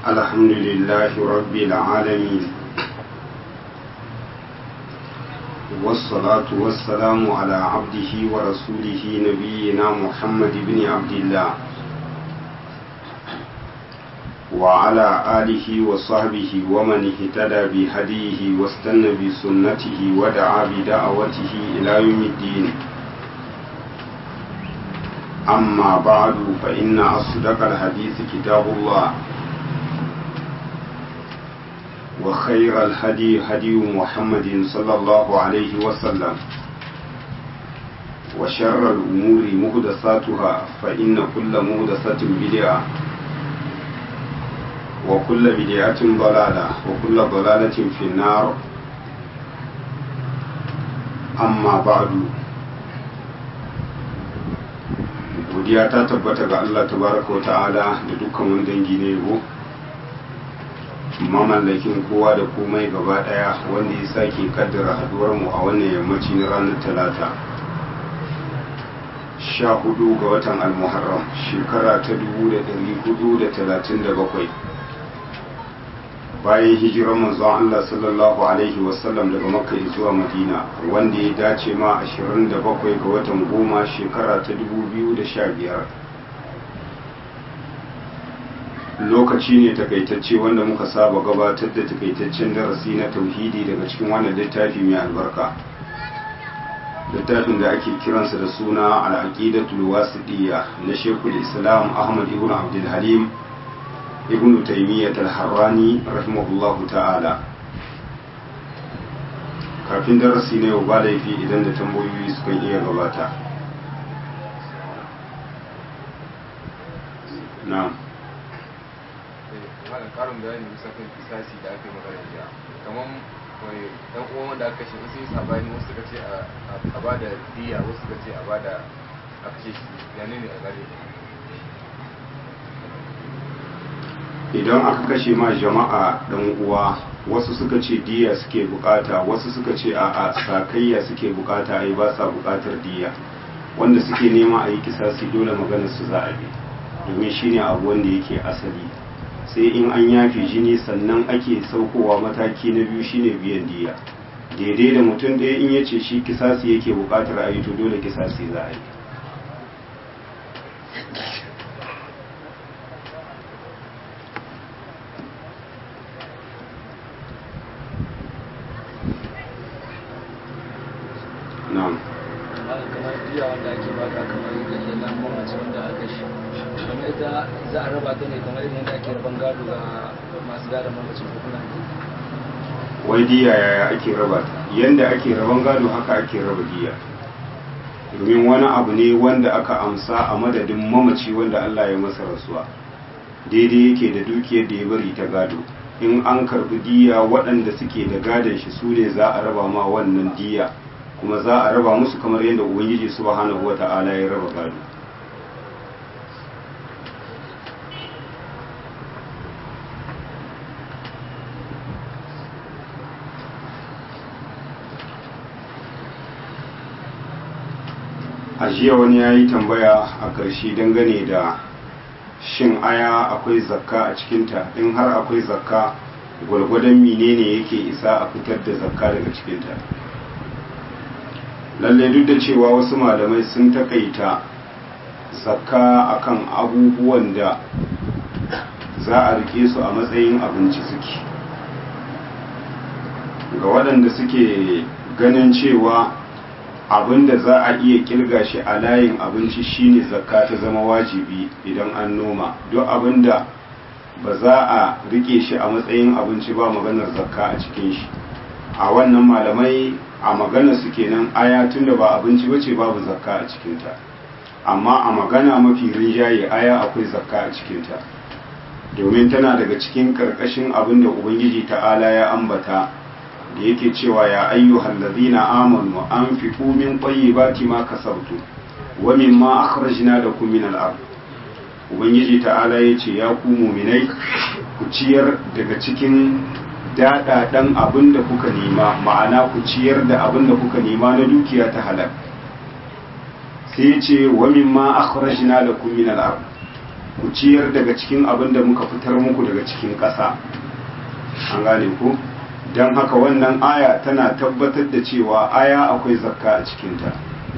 الحمد لله رب العالمين والصلاة والسلام على عبده ورسوله نبينا محمد بن عبد الله وعلى آله وصحبه ومن اهتدى بهديه واستنى بسنته ودعا بدعوته إلى يوم الدين أما بعد فإن أصدق الحديث كتاب الله وخير الهدي هدي محمد صلى الله عليه وسلم وشر الأمور مهدساتها فإن كل مهدسة بدعة وكل بدعة ضلالة وكل ضلالة في النار أما بعد godiya ta tabbata ga Allah tabaraka wa ta'ala da dukkan wani dangi ne yabo mamallakin kowa da komai gaba daya wanda ya sake kaddara haduwar mu a wannan yammaci na ranar talata sha hudu ga watan almuharram shekara ta dubu da dari hudu da talatin da bakwai bayan hijirar manzon Allah sallallahu alaihi wasallam daga makka zuwa madina wanda ya dace ma 27 ga watan goma shekara ta 2015 lokaci ne takaitacce wanda muka saba gabatar da takaitaccen darasi na tauhidi daga cikin wannan littafi mai albarka littafin da ake kiransa da suna al'aqidatul wasiɗiyya na shekul islam ahmad ibn abdul halim ibn taymiyyah al-harrani rahimahullahu ta'ala kafin darasi na yau ba laifi idan da tambayoyi suka iya gabata na'am malam karin bayani bisa kan kisasi da aka yi magana jiya kamar mai dan uwan wanda aka kashe wasu yi sabani wasu suka ce a bada diya wasu suka ce a bada a kashe shi ya ne a gare idan aka kashe ma jama'a dan uwa wasu suka ce diya suke bukata wasu suka ce a a sakayya suke bukata ai ba sa bukatar diya wanda suke nema a yi kisasi dole maganar su za a bi domin shine abu wanda yake asali sai in an yafe jini sannan ake saukowa mataki na biyu shine biyan diya daidai da mutum ɗaya in ya ce shi kisasi yake bukatar a yi to dole kisasi za a yi na'am kamar biya wanda ake baka kamar yadda nan mamaci wanda aka shi kamar ita za a raba ta ne kamar irin yadda ake raban gado ga masu gadon mamaci ko kuma wai diya yaya ake raba ta yanda ake raban gado haka ake raba diya domin wani abu ne wanda aka amsa a madadin mamaci wanda Allah ya masa rasuwa daidai yake da dukiyar da ya bari ta gado in an karbi diya waɗanda suke da gadon shi su ne za a raba ma wannan diya kuma za a raba musu kamar yadda ubangiji subhanahu wata'ala ya raba gado a jiya wani ya yi tambaya a ƙarshe dangane da shin aya akwai zakka a cikinta in har akwai zakka gwargwadon menene yake isa a fitar da zakka daga cikinta lalle duk da cewa wasu malamai sun takaita zakka akan abubuwan da za a rike su a matsayin abinci suke ga waɗanda suke ganin cewa abin da za a iya kirga shi a layin abinci shine zakka ta zama wajibi idan an noma duk abin da ba za a rike shi a matsayin abinci ba maganar zakka a cikin shi a wannan malamai a magana su kenan aya tunda ba abinci bace babu zakka a cikinta amma a magana mafi rinjaye aya akwai zakka a cikinta domin tana daga cikin karkashin abin da ubangiji ta'ala ya ambata da yake cewa ya ayyuhal ladina amanu anfiqu min tayyibati ma kasabtu wa mimma akhrajna lakum min al-ard ubangiji ta'ala yace ya ku mu'minai ku ciyar daga cikin daɗaɗen abin da kuka nema ma'ana ku ciyar da abin da kuka nema na dukiya ta halal sai ce wa mimma akhrajna lakum min al-ard ku ciyar daga cikin abin da muka fitar muku daga cikin ƙasa an gane ku don haka wannan aya tana tabbatar da cewa aya akwai zakka a cikinta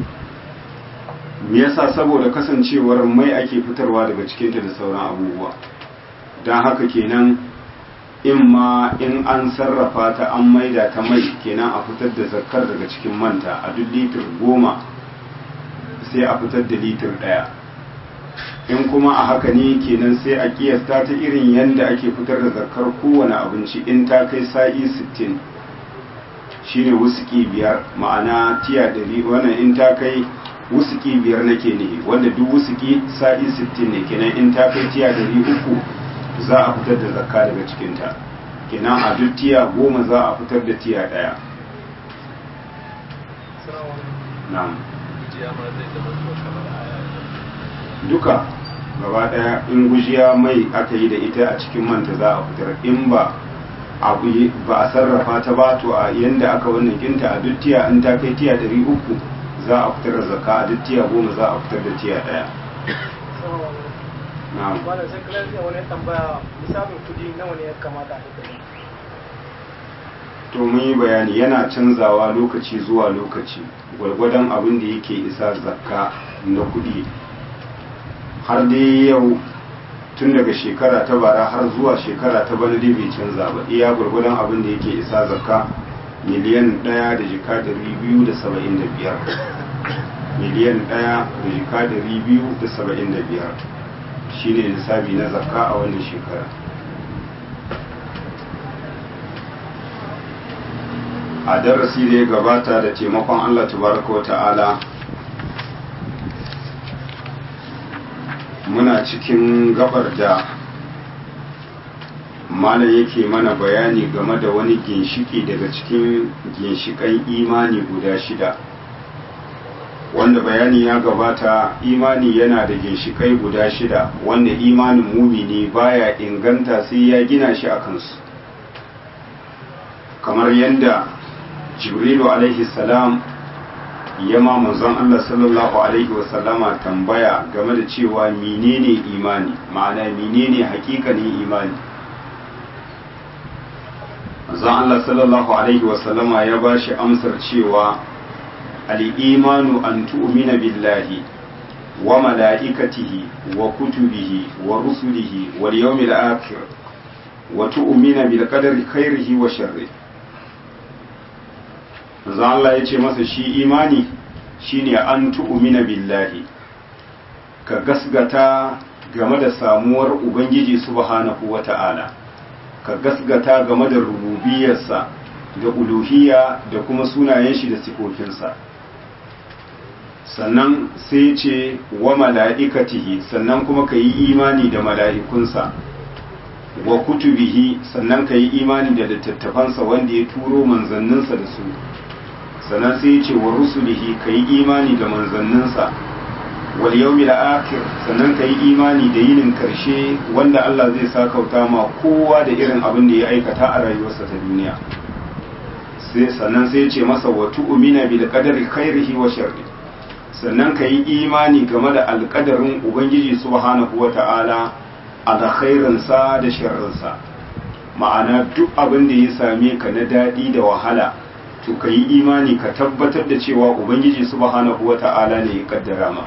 me yasa saboda kasancewar mai ake fitarwa daga cikinta da sauran abubuwa don haka kenan in ma in an sarrafa ta an maida ta mai kenan a fitar da zakkar daga cikin manta a duk litir goma sai a fitar da litir ɗaya in kuma a haka ne kenan sai a kiyasta ta irin yadda ake fitar da zakkar kowane abinci in ta kai sa'i 60 shine wusuki biyar ma'ana tiya ɗari wannan in ta kai wusuki biyar nake ne wanda duk wusuki sa'i 60 ne kenan in ta kai tiya ɗari uku za a fitar da zakka daga cikinta kenan a duk tiya goma za a fitar da tiya ɗaya na'am duka gaba ɗaya in gujiya mai aka yi da ita a cikin manta za a fitar in ba abu ba a sarrafa ta ba to a yanda aka wannan kinta a duk tiya in ta kai tiya ɗari uku za a fitar da zakka a duk tiya goma za a fitar da tiya ɗaya na'am wanda sai kula da wani tambaya misalin kudi nawa ne ya kamata a duka to mun yi bayani yana canzawa lokaci zuwa lokaci gwargwadon abin da yake isa zakka na kudi har dai yau tun daga shekara ta bara har zuwa shekara ta bana dai bai canza ba iya gwargwadon abin da yake isa zakka miliyan ɗaya da jika dari biyu da saba'in da biyar miliyan ɗaya da jika dari biyu da saba'in da biyar shine lissafi na zakka a wannan shekara a darasi da ya gabata da taimakon Allah tabaraka wa ta'ala muna cikin gabar da malam yake mana bayani game da wani ginshiki daga cikin ginshikan imani guda shida wanda bayani ya gabata imani yana da ginshikai guda shida wanda imanin mumini baya inganta sai ya gina shi a kansu kamar yadda jibrilu alaihi salam ya ma manzon Allah sallallahu alaihi wasallama tambaya game da cewa menene imani ma'ana menene hakikanin imani manzon Allah sallallahu alaihi wasallama ya ba shi amsar cewa al-imanu an tu'mina billahi wa mala'ikatihi wa kutubihi wa rusulihi wal yawmil akhir wa tu'mina bil qadari khairihi wa sharrihi manzo Allah ya ce masa shi imani shine an tu'mina billahi ka gasgata game da samuwar ubangiji subhanahu wata'ala ka gasgata game da rububiyarsa da uluhiyya da kuma sunayen shi da sifofinsa sannan sai ce wa mala'ikatihi sannan kuma ka yi imani da mala'ikunsa wa kutubihi sannan ka yi imani da littattafansa wanda ya turo manzanninsa da su sannan sai ce wa rusulihi ka yi imani da manzanninsa wal yawmil akhir sannan ka yi imani da yinin karshe wanda Allah zai sakauta ma kowa da irin abin da ya aikata a rayuwarsa ta duniya sai sannan sai ce masa wa tu'mina bil qadari khairihi wa sharri sannan ka yi imani game da alƙadarin ubangiji subhanahu wata'ala alkhairinsa da sharrinsa ma'ana duk abin da ya same ka na daɗi da wahala to ka yi imani ka tabbatar da cewa ubangiji subhanahu wa ta'ala ne ya kaddara ma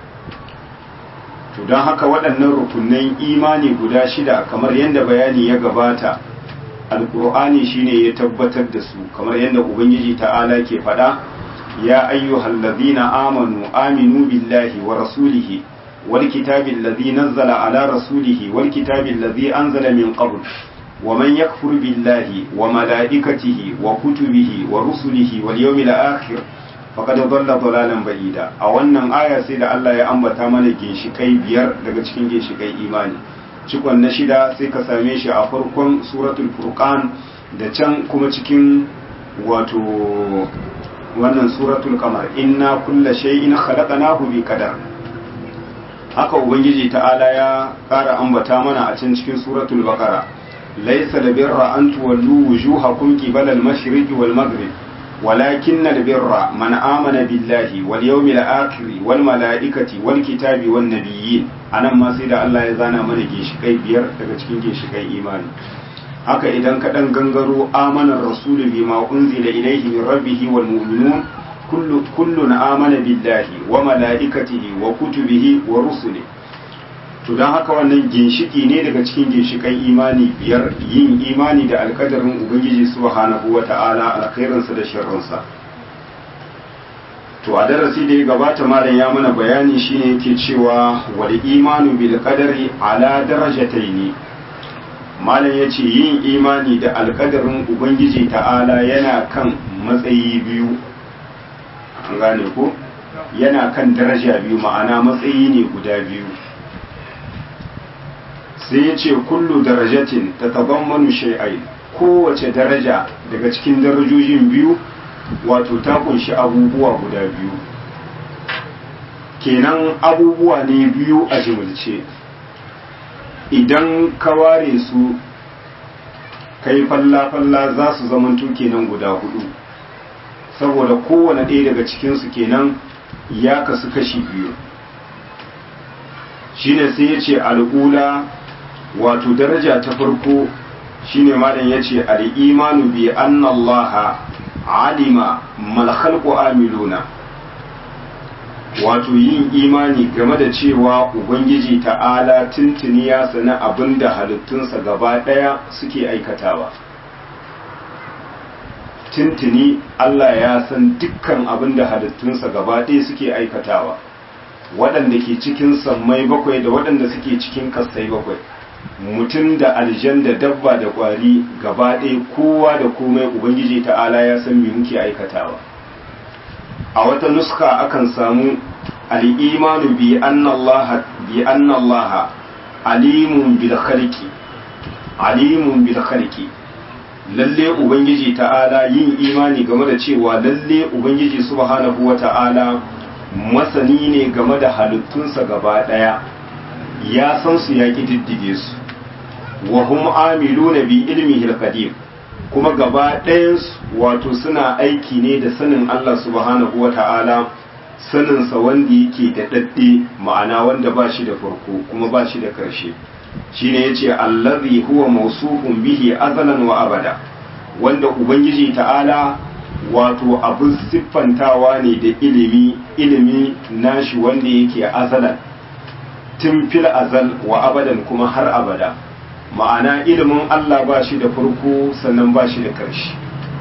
to don haka waɗannan rukunan imani guda shida kamar yadda bayani ya gabata alƙur'ani shine ya tabbatar da su kamar yadda ubangiji ta'ala ke faɗa ya ayyuhal ladhina amanu aminu billahi wa rasulihi wal kitabi alladhi nazzala ala rasulihi wal kitabi alladhi anzala min qabl ومن يكفر بالله وملائكته وكتبه ورسله واليوم الآخر فقد ضل ضلالا بعيدا a wannan aya sai da Allah ya ambata mana ginshikai biyar daga cikin ginshikai imani cikon na shida sai ka same shi a farkon suratul furqan da can kuma cikin wato wannan suratul qamar inna kulla shay'in khalaqnahu bi qadar haka ubangiji ta'ala ya ƙara ambata mana a can cikin suratul baqara ليس البر أن تولوا وجوهكم قبل المشرق والمغرب walakin albirra man amana billahi wal yawmil akhir wal malaikati wal kitabi wan nabiyyin anan ma sai da Allah ya zana mana ginshikai biyar daga cikin ginshikai imani haka idan ka dan gangaro amana rasulu bima unzila ilayhi min rabbihi wal mu'minun kullu kullun amana billahi wa malaikatihi wa kutubihi wa rusulihi to don haka wannan ginshiki ne daga cikin ginshikan imani biyar yin imani da alkadarin ubangiji subhanahu wa ta'ala alkhairinsa da sharrinsa to a darasi da ya gabata malam ya mana bayani shine yake cewa wal imanu bil qadari ala darajataini malam yace yin imani da alkadarin ubangiji ta'ala yana kan matsayi biyu an gane ko yana kan daraja biyu ma'ana matsayi ne guda biyu sai ya ce kullu darajatin ta tabammanu shay'ai kowace daraja daga cikin darajojin biyu wato ta kunshi abubuwa guda biyu kenan abubuwa ne biyu a jimilce idan ka ware su kai falla-falla za su zamanto kenan guda hudu saboda kowane ɗaya daga cikinsu kenan ya kasu kashi biyu shine sai ya ce al'ula wato daraja ta farko shine malam yace al-imanu bi anna Allah alima mal khalqu amiluna wato yin imani game da cewa ubangiji ta'ala tuntuni ya sana abinda halittunsa gaba daya suke aikatawa tuntuni Allah ya san dukkan abinda halittunsa gaba daya suke aikatawa waɗanda ke cikin sammai bakwai da waɗanda suke cikin kasai bakwai mutum da aljan da dabba da kwari gaba ɗaya kowa da komai ubangiji ta'ala ya san me muke aikatawa a wata nuska akan samu al'imanu bi annallaha bi annallaha alimun bil khalqi alimun bil khalqi lalle ubangiji ta'ala yin imani game da cewa lalle ubangiji subhanahu wata'ala masani ne game da halittunsa gaba ɗaya ya san su ya ƙididdige su wa hum amiluna bi ilmihi al-qadim kuma gaba ɗayansu wato suna aiki ne da sanin Allah subhanahu wata'ala saninsa wanda yake da dadde ma'ana wanda ba shi da farko kuma ba shi da ƙarshe shine yace allazi huwa mawsufun bihi azalan wa abada wanda ubangiji ta'ala wato abin siffantawa ne da ilimi ilimi nashi wanda yake azalan tun fil azal wa abadan kuma har abada ma'ana ilimin Allah ba shi da farko sannan ba shi da ƙarshe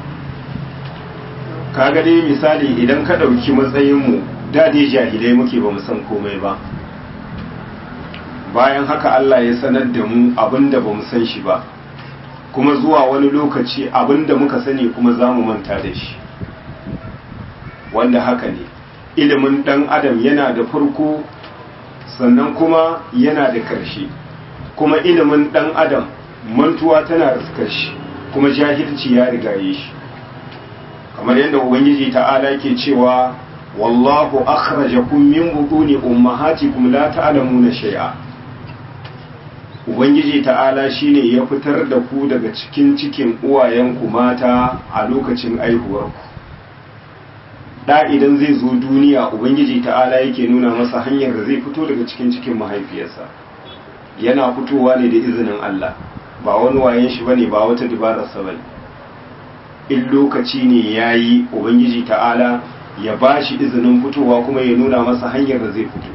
kaga dai misali idan ka ɗauki matsayinmu da dai jahilai muke ba mu san komai ba bayan haka Allah ya sanar da mu abin da ba mu san shi ba kuma zuwa wani lokaci abin da muka sani kuma za mu manta da shi wanda haka ne ilimin ɗan adam yana da farko sannan kuma yana da ƙarshe kuma ilimin ɗan adam mantuwa tana da shi kuma jahilci ya rigaye shi kamar yadda ubangiji ta'ala ke cewa wallahu akhrajakum min butuni ummahatikum la ta'lamuna shay'a ubangiji ta'ala shine ya fitar da ku daga cikin cikin uwayenku mata a lokacin aihuwarku da idan zai zo duniya ubangiji ta'ala yake nuna masa hanyar da zai fito daga cikin cikin mahaifiyarsa yana fitowa ne da izinin Allah ba wani wayen shi bane ba wata dabararsa bane in lokaci ne yayi ubangiji ta'ala ya bashi izinin fitowa kuma ya nuna masa hanyar da zai fito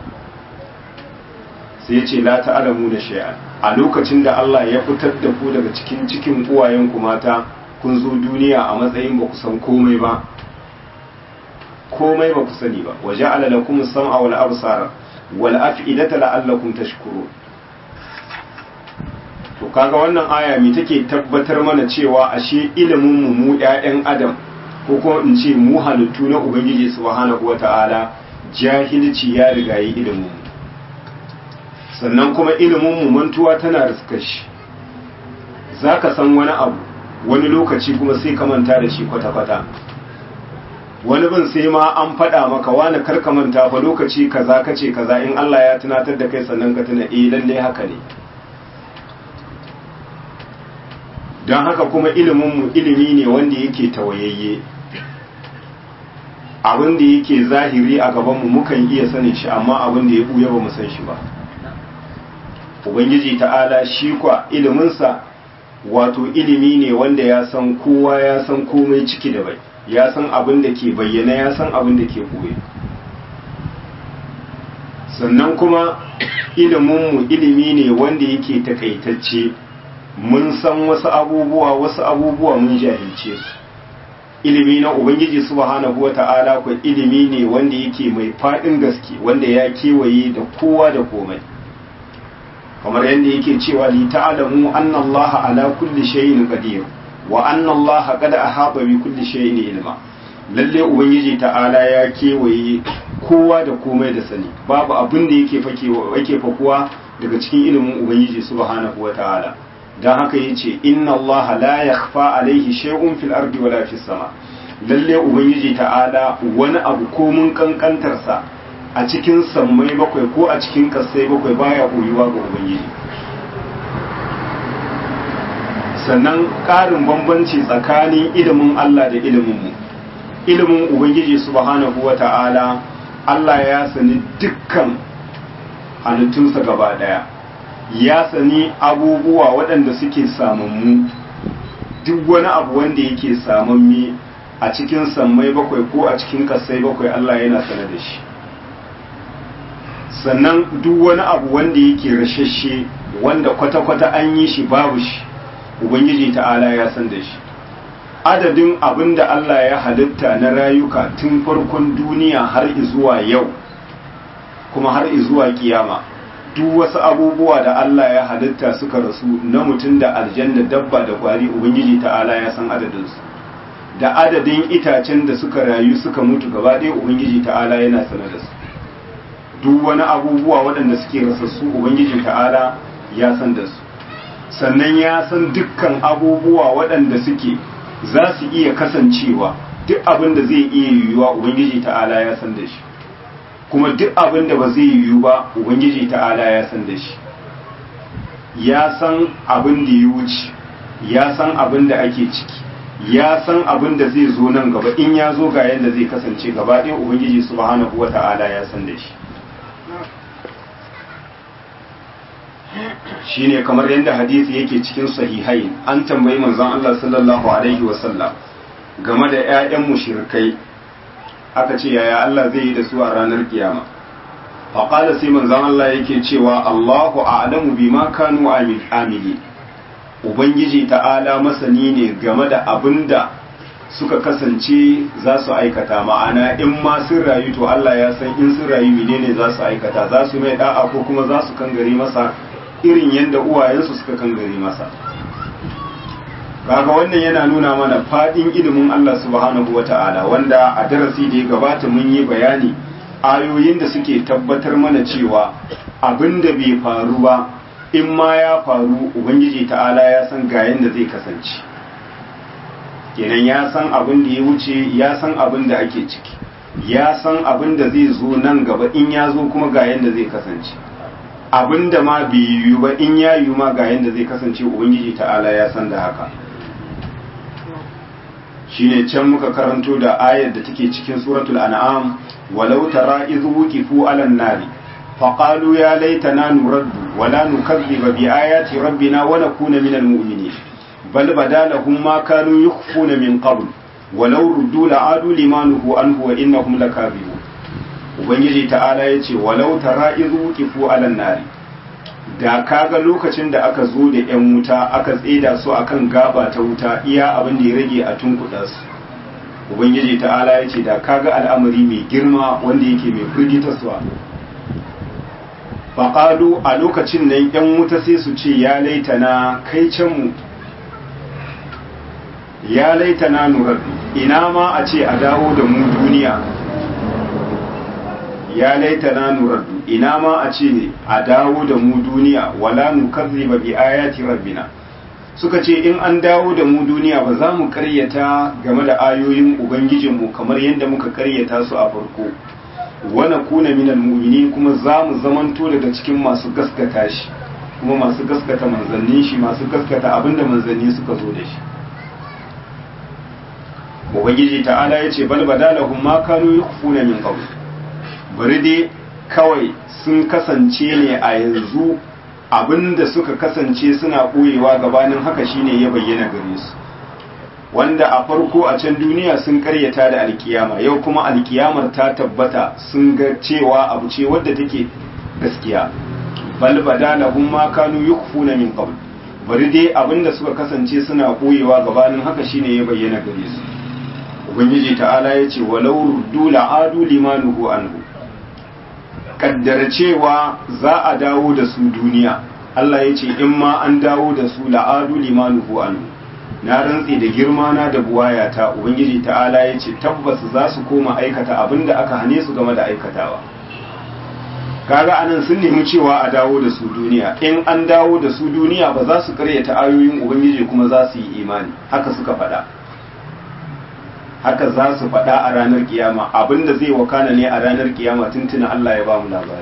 sai ya ce la ta'lamu da shay'an a lokacin da Allah ya fitar da ku daga cikin cikin uwayenku mata kun zo duniya a matsayin ba ku san komai ba komai ba ku sani ba waje alalakum sam'a wal absara wal af'idata la'allakum tashkurun to kaga wannan aya mi take tabbatar mana cewa ashe ilimin mu mu ƴaƴan adam ko kuma in ce mu halittu na ubangiji subhanahu wata'ala jahilci ya riga yi ilimin mu sannan kuma ilimin mu mantuwa tana riskar shi zaka san wani abu wani lokaci kuma sai ka manta da shi kwata-kwata wani bin sai ma an faɗa maka wani karka manta fa lokaci kaza kace kaza in Allah ya tunatar da kai sannan ka tuna eh lalle haka ne don haka kuma ilimin mu ilimi ne wanda yake tawayayye abin da yake zahiri a gabanmu mukan iya sanin shi amma abin da ya buya ba mu san shi ba ubangiji ta'ala shi kwa iliminsa wato ilimi ne wanda ya san kowa ya san komai ciki da bai ya san abin da ke bayyana ya san abin da ke ɓoye sannan kuma iliminmu ilimi ne wanda yake takaitacce mun san wasu abubuwa wasu abubuwa mun jahilce su ilimi na ubangiji subhanahu wata'ala ko ilimi ne wanda yake mai faɗin gaske wanda ya kewaye da kowa da komai kamar yadda yake cewa li ta'lamu anna allaha ala kulli shay'in qadir wa anna allaha qad ahata bi kulli shay'in ilma lalle ubangiji ta'ala ya kewaye kowa da komai da sani babu abin da yake fakewa yake fakuwa daga cikin ilimin ubangiji subhanahu wata'ala dan haka yace inna allaha la yakhfa alayhi shay'un fil ardi wala fis sama lalle ubangiji ta'ala wani abu ko mun kankantarsa a cikin sammai bakwai ko a cikin kasai bakwai baya koyuwa ga ubangiji sannan ƙarin bambanci tsakanin ilimin Allah da ilimin mu ilimin ubangiji subhanahu wata'ala Allah ya sani dukkan halittunsa gaba daya ya sani abubuwa waɗanda suke samammu duk wani abu wanda yake samamme a cikin sammai bakwai ko a cikin kasai bakwai Allah yana sanar da shi sannan duk wani abu wanda yake rashashe wanda kwata-kwata an yi shi babu shi ubangiji ta'ala ya san da shi adadin abin da Allah ya halitta na rayuka tun farkon duniya har zuwa yau kuma har zuwa kiyama duk wasu abubuwa da Allah ya halitta suka rasu na mutum da aljanna dabba da kwari ubangiji ta'ala ya san adadinsu da adadin itacen da suka rayu suka mutu gaba ɗaya ubangiji ta'ala yana sanar da su duk wani abubuwa waɗanda suke rasassu ubangiji ta'ala ya san da su sannan ya san dukkan abubuwa waɗanda suke za su iya kasancewa duk abin da zai iya yiwuwa ubangiji ta'ala ya san da shi kuma duk abin da ba zai yiwu ba ubangiji ta'ala ya san da shi ya san abin da ya wuce ya san abin da ake ciki ya san abin da zai zo nan gaba in ya zo ga yadda zai kasance gaba ɗaya ubangiji subhanahu wa ta'ala ya san da shi shine kamar yadda hadisi yake cikin sahihai an tambayi manzon Allah sallallahu alaihi wasallam game da ƴaƴan mushrikai aka ce yaya Allah zai yi da su a ranar kiyama faqala sai manzon Allah yake cewa Allahu a'lamu bima kanu amili ubangiji ta'ala masani ne game da abinda suka kasance za su aikata ma'ana in ma sun rayu to Allah ya san in sun rayu menene za su aikata za su mai da'a ko kuma za su kangare masa irin yadda uwayensu suka kangare masa kaga wannan yana nuna mana fadin ilimin Allah subhanahu wata'ala wanda a darasi da ya gabata mun yi bayani ayoyin da suke tabbatar mana cewa abin da bai faru ba in ma ya faru ubangiji ta'ala ya san ga yadda zai kasance kenan ya san abin da ya wuce ya san abin da ake ciki ya san abin da zai zo nan gaba in ya zo kuma ga yadda zai kasance abin da ma bai yiwu ba in ya yiwu ma ga yadda zai kasance ubangiji ta'ala ya san da haka shine can muka karanto da ayar da take cikin suratul an'am walau tara idh wuqifu 'alan nari faqalu ya laitana nuraddu wala nukazziba bi ayati rabbina wa nakuna minal mu'minin bal badalahum ma kanu yukhfuna min qabl walau ruddu la'adu limanuhu anhu wa innahum lakazibun ubangiji ta'ala yace walau tara idh wuqifu 'alan nari da kaga lokacin da aka zo da 'yan wuta aka tseda su akan gaba ta wuta iya abin da ya rage a tunkuɗa su ubangiji ta'ala ya ce da kaga al'amari mai girma wanda yake mai firgitarsuwa faƙalu a lokacin nan 'yan wuta sai su ce ya laitana kai canmu ya laitana nuraddu ina ma a ce a dawo da mu duniya ya laitana nuraddu ina ma a ce a dawo da mu duniya wala nukazziba bi ayati rabbina suka ce in an dawo da mu duniya ba za mu karyata game da ayoyin ubangijinmu kamar yadda muka karyata su a farko wana kuna minal mu'minin kuma za mu zamanto daga cikin masu gaskata shi kuma masu gaskata manzannin shi masu gaskata abinda manzanni suka zo da shi ubangiji ta'ala ya ce bal badalahum ma kanu yukhfuna min qabl bari dai kawai sun kasance ne a yanzu abinda suka kasance suna ɓoyewa gabanin haka shine ya bayyana gare su wanda a farko a can duniya sun karyata da alkiyama yau kuma alkiyamar ta tabbata sun ga cewa abu ce wadda take gaskiya bal badalahum ma kanu yukhfuna min qabl bari dai abinda suka kasance suna ɓoyewa gabanin haka shine ya bayyana gare su ubangiji ta'ala ya ce walau ruddu la'adu limanuhu anhu kaddara cewa za a dawo da su duniya Allah ya ce in ma an dawo da su la'adu limanuhu anhu na rantse da girma na da buwayata ubangiji ta'ala ya ce tabbas za su koma aikata abin da aka hane su game da aikatawa kaga anan sun nemi cewa a dawo da su duniya in an dawo da su duniya ba za su karyata ayoyin ubangiji kuma za su yi imani haka suka faɗa haka za su faɗa a ranar kiyama abinda zai wakana ne a ranar kiyama tuntuna Allah ya ba mu labari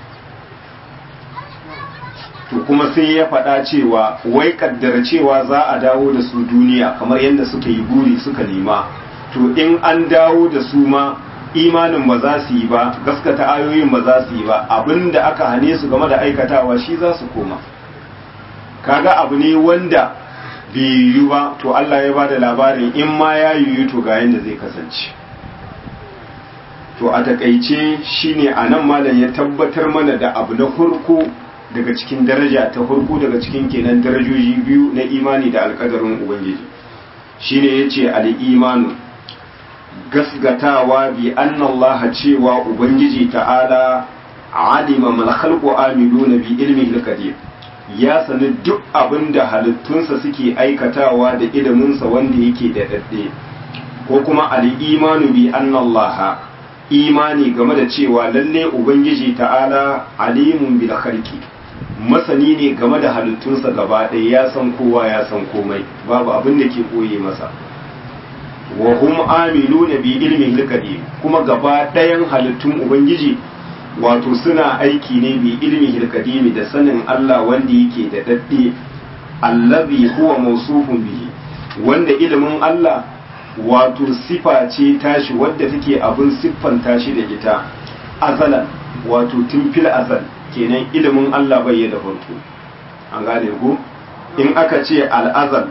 to kuma sai ya faɗa cewa wai kaddara cewa za a dawo da su duniya kamar yadda suka yi buri suka nema to in an dawo da su ma imanin ba za su yi ba gaskata ayoyin ba za su yi ba abinda aka hane su game da aikatawa shi za su koma kaga abu ne wanda bai yiwu ba to Allah ya bada labarin in ma ya yiwu to ga yadda zai kasance to a takaice shine a nan malam ya tabbatar mana da abu na farko daga cikin daraja ta farko daga cikin kenan darajoji biyu na imani da alkadarin ubangiji shine yace al-imanu gasgatawa bi anna Allah cewa ubangiji ta'ala alima mal khalqu amiluna bi ilmihi al-qadir ya sani duk abin da halittunsa suke aikatawa da iliminsa wanda yake da daɗe ko kuma al'imanu bi annallaha imani game da cewa lalle ubangiji ta'ala alimun bil khalqi masani ne game da halittunsa gaba ɗaya ya san kowa ya san komai babu abin da ke koye masa wa hum amiluna bi ilmin qadim kuma gaba ɗayan halittun ubangiji wato suna aiki ne bi ilmi hilkadimi da sanin Allah wanda yake da dadde allazi huwa mawsufun bihi wanda ilimin Allah wato sifa ce tashi wadda take abin siffanta shi da ita azalan wato tun fil azal kenan ilimin Allah bai da farko an gane ku in aka ce al'azal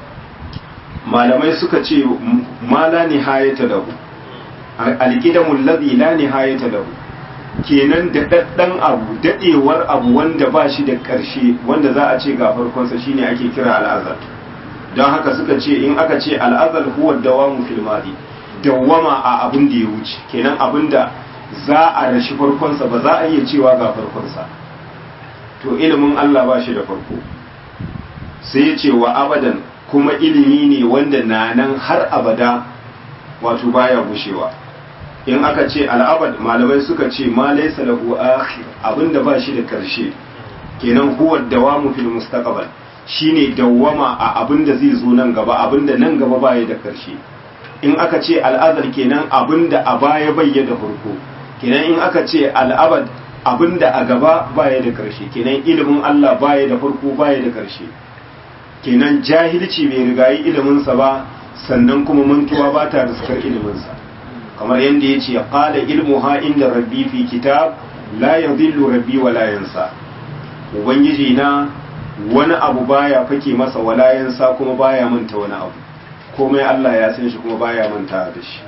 malamai suka ce ma la nihayata lahu alqidamul ladhi la nihayata lahu kenan da daddan abu dadewar abu wanda ba shi da ƙarshe wanda za a ce ga farkonsa shine ake kira al'azal don haka suka ce in aka ce al'azal huwa dawamu fil madi dawwama a abin da ya wuce kenan abin da za a rashi farkonsa ba za a iya cewa ga farkonsa to ilimin Allah ba shi da farko sai ya ce wa abadan kuma ilimi ne wanda na nan har abada wato baya gushewa in aka ce al'abad malamai suka ce ma laysa lahu akhir abinda ba shi da karshe kenan huwa dawamu fil mustaqbal shine dawwama a abinda zai zo nan gaba abinda nan gaba baya da karshe in aka ce al'azal kenan abinda a baya bai da farko kenan in aka ce al'abad abinda a gaba baya da karshe kenan ilimin Allah baya da farko baya da karshe kenan jahilci bai rigayi iliminsa ba sannan kuma mantuwa ba ta riskar iliminsa kamar yadda ya ce ƙala ilmuha inda rabbi fi kitab la yadhillu rabbi wa la yansa ubangiji na wani abu baya fake masa wala yansa kuma baya manta wani abu komai Allah ya san shi kuma baya manta da shi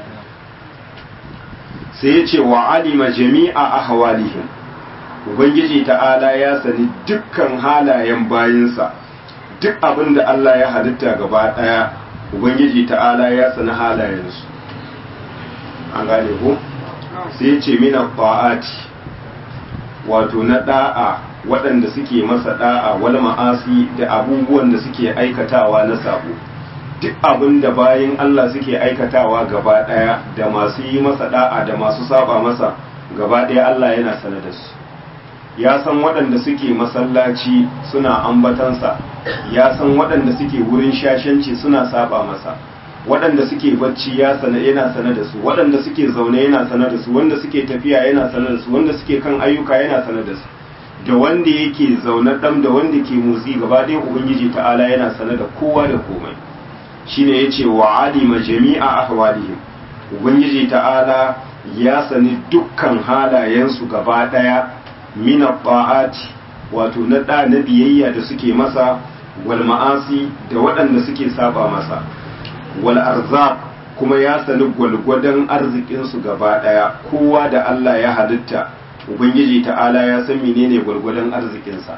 sai ya ce wa alima jami'a ahwalihim ubangiji ta'ala ya sani dukkan halayen bayinsa duk abin da Allah ya halitta gaba daya ubangiji ta'ala ya sani halayensu an gane ko sai ce mina ta'ati wato na da'a waɗanda suke masa da'a wal ma'asi da abubuwan da suke aikatawa na sabo duk abin da bayan Allah suke aikatawa gaba ɗaya da masu yi masa da'a da masu saba masa gaba ɗaya Allah yana sane da su ya san waɗanda suke masallaci suna ambatansa ya san waɗanda suke wurin shashanci suna saba masa waɗanda suke bacci ya sana yana sane da su waɗanda suke zaune yana sane da su wanda suke tafiya yana sane da su wanda suke kan ayyuka yana sane da su da wanda yake zaune ɗan da wanda ke motsi gaba ɗaya ubangiji ta'ala yana sane da kowa da komai shine yace wa alima jami'a ahwalihim ubangiji ta'ala ya sani dukkan halayensu gaba daya min ta'ati wato na da na biyayya da suke masa wal ma'asi da waɗanda suke saba masa wal arzaq kuma ya sani gwalgwadon arzikinsu gaba daya kowa da Allah ya halitta ubangiji ta'ala ya san menene gwalgwadon arzikinsa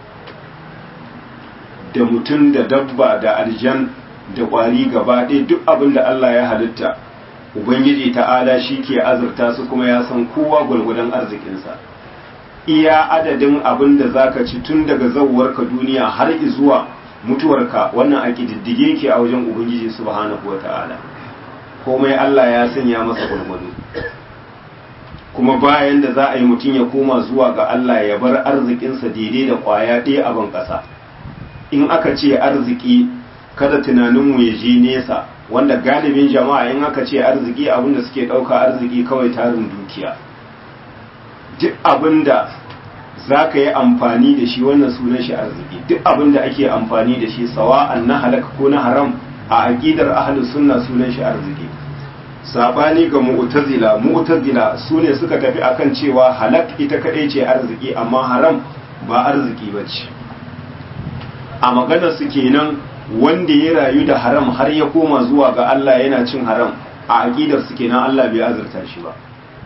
da mutum da dabba da aljan da ƙwari gaba ɗaya duk abin da Allah ya halitta ubangiji ta'ala shi ke azurta su kuma ya san kowa gwalgwadon arzikinsa iya adadin abin da zaka ci tun daga zauwarka duniya har zuwa mutuwarka wannan a ƙididdige ke a wajen ubangiji subhanahu wa ta'ala komai Allah ya sanya masa gwalgwado kuma bayan da za a yi mutum ya koma zuwa ga Allah ya bar arzikinsa daidai da ƙwaya ɗaya a ban ƙasa in aka ce arziki kada tunaninmu ya je nesa wanda galibin jama'a in aka ce arziki abinda suke ɗauka arziki kawai tarin dukiya duk abinda za ka yi amfani da shi wannan sunan shi arziki duk abinda ake amfani da shi sawa'an na halaka ko na haram a aƙidar ahlus sunna sunan shi arziki sabani ga mu'tazila mu'tazila su ne suka tafi akan cewa halak ita kaɗai ce arziki amma haram ba arziki ba ce a maganar su kenan wanda ya rayu da haram har ya koma zuwa ga Allah yana cin haram a aqidar su kenan Allah bai azurta shi ba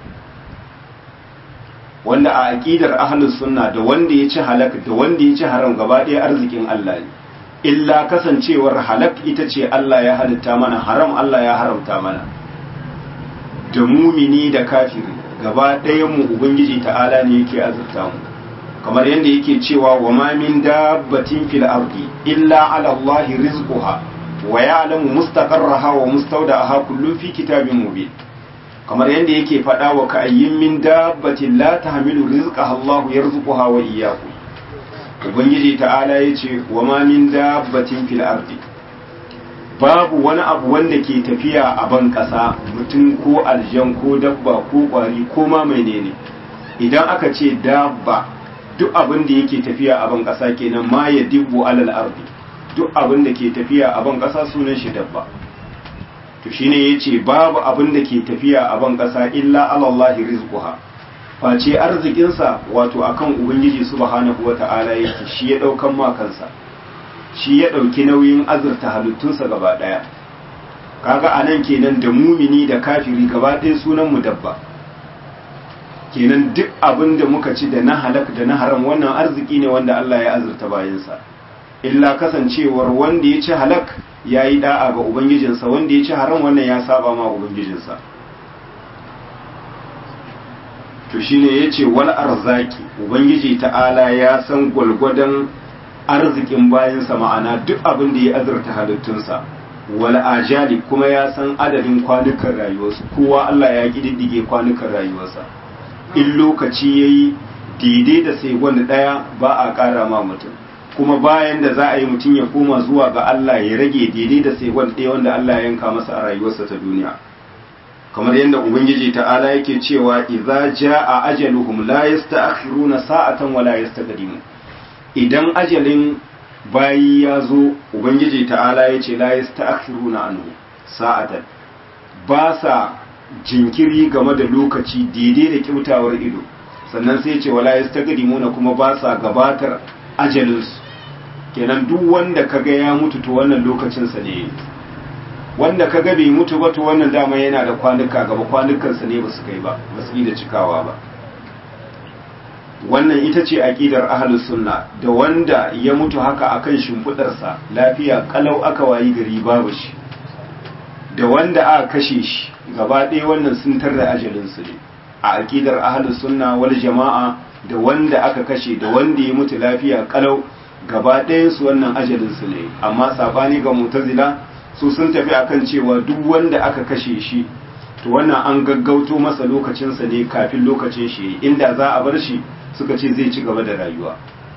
wanda a aqidar ahlus sunna da wanda ya ci halak da wanda ya ci haram gaba ɗaya arzikin Allah ne illa kasancewar halak ita ce Allah ya halitta mana haram Allah ya haramta mana da mumini da kafiri gaba ɗayan mu ubangiji ta'ala ne yake azurta mu kamar yadda yake cewa wa ma min dabbatin fil ardi illa ala Allah rizquha wa ya'lamu mustaqarraha wa mustawda'aha kullun fi kitabin mubin kamar yadda yake faɗa wa ka'ayyin min dabbatin la tahmilu rizqaha Allah yarzuquha wa iyyakum ubangiji ta'ala yace wa ma min dabbatin fil ardi babu wani abu wanda ke tafiya a ban ƙasa mutum ko aljan ko dabba ko ƙwari ko ma menene idan aka ce dabba duk abin da yake tafiya a ban ƙasa kenan ma ya dibbo alal ardi duk abin da ke tafiya a ban ƙasa sunan shi dabba to shine yace babu abin da ke tafiya a ban ƙasa illa alallahi rizquha face arzikin sa wato akan ubangiji subhanahu wata'ala yake shi ya daukan ma kansa shi ya dauki nauyin azurta halittunsa gaba daya kaga anan kenan da mumini da kafiri gaba ɗaya sunan mu dabba kenan duk abin da muka ci da na halak da na haram wannan arziki ne wanda Allah ya azurta bayansa illa kasancewar wanda ya ci halak ya yi da'a ga ubangijinsa wanda ya ci haram wannan ya saba ma ubangijinsa to shine ya ce wal arzaki ubangiji ta'ala ya san gwalgwadon arzikin bayansa ma'ana duk abin da ya azurta halittunsa wal ajali kuma ya san adadin kwanukan rayuwarsu kowa Allah ya kididdige kwanukan rayuwarsa in lokaci ya yi daidai da sai wani ɗaya ba a ƙara ma mutum kuma bayan da za a yi mutum ya koma zuwa ga Allah ya rage daidai da sai wani ɗaya wanda Allah ya yanka masa a rayuwarsa ta duniya kamar yadda ubangiji ta'ala yake cewa idza jaa ajaluhum la yasta'khiruna sa'atan wa la yastaqdimu idan ajalin bayi ya zo ubangiji ta'ala ya ce la yasta'khiruna anhu sa'atan ba sa jinkiri game da lokaci daidai da kyautawar ido sannan sai ce wala yastaqdimuna kuma ba sa gabatar ajalinsu kenan duk wanda kaga ya mutu to wannan lokacin sa ne wanda kaga bai mutu ba to wannan dama yana da kwanuka gaba kwanukan sa ne basu kai ba basu yi da cikawa ba wannan ita ce aqidar ahlus sunna da wanda ya mutu haka akan shimfidar sa lafiya kalau aka wayi gari babu shi da wanda aka kashe shi gaba ɗaya wannan sun tarda ajalinsu ne a aƙidar ahalus sunna wal jama'a da wanda aka kashe da wanda ya mutu lafiya kalau gaba ɗayansu wannan ajalinsu ne amma sabani ga mutazila su sun tafi akan cewa duk wanda aka kashe shi to wannan an gaggauto masa lokacinsa ne kafin lokacin shi inda za a bar shi suka ce zai ci gaba da rayuwa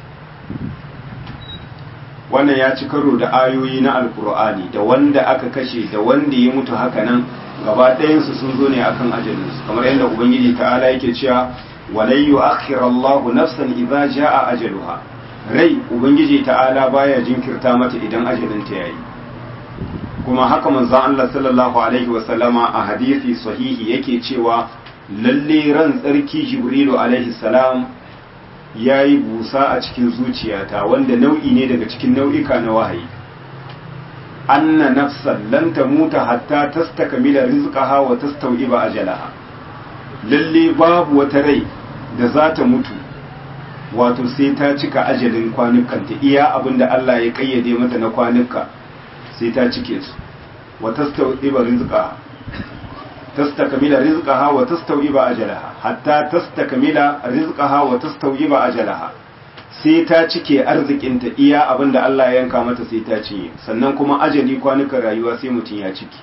wannan ya ci karo da ayoyi na alkur'ani da wanda aka kashe da wanda ya mutu haka nan gaba ɗayansu sun zo ne akan ajalinsu kamar yadda ubangiji ta'ala yake cewa walai yu'akhir Allah nafsan idza jaa ajaluha rai ubangiji ta'ala baya jinkirta mata idan ajalin ta yayi kuma haka manzon Allah sallallahu alaihi wasallama a hadisi sahihi yake cewa lalle ran tsarki jibrilu alaihi salam ya yi busa a cikin zuciyata wanda nau'i ne daga cikin nau'ika na wahayi anna nafsan lan tamuta hatta tastakmila rizqaha wa tastawiba ajalaha lalle babu wata rai da za ta mutu wato sai ta cika ajalin kwanukanta iya abinda Allah ya kayyade mata na kwanuka sai ta cike su wa tastawiba rizqaha tastakmila rizqaha wa tastawiba ajalaha hatta tastakmila rizqaha wa tastawiba ajalaha sai ta cike arzikinta iya abinda Allah ya yanka mata sai ta cinye sannan kuma ajali kwanukan rayuwa sai mutum ya ciki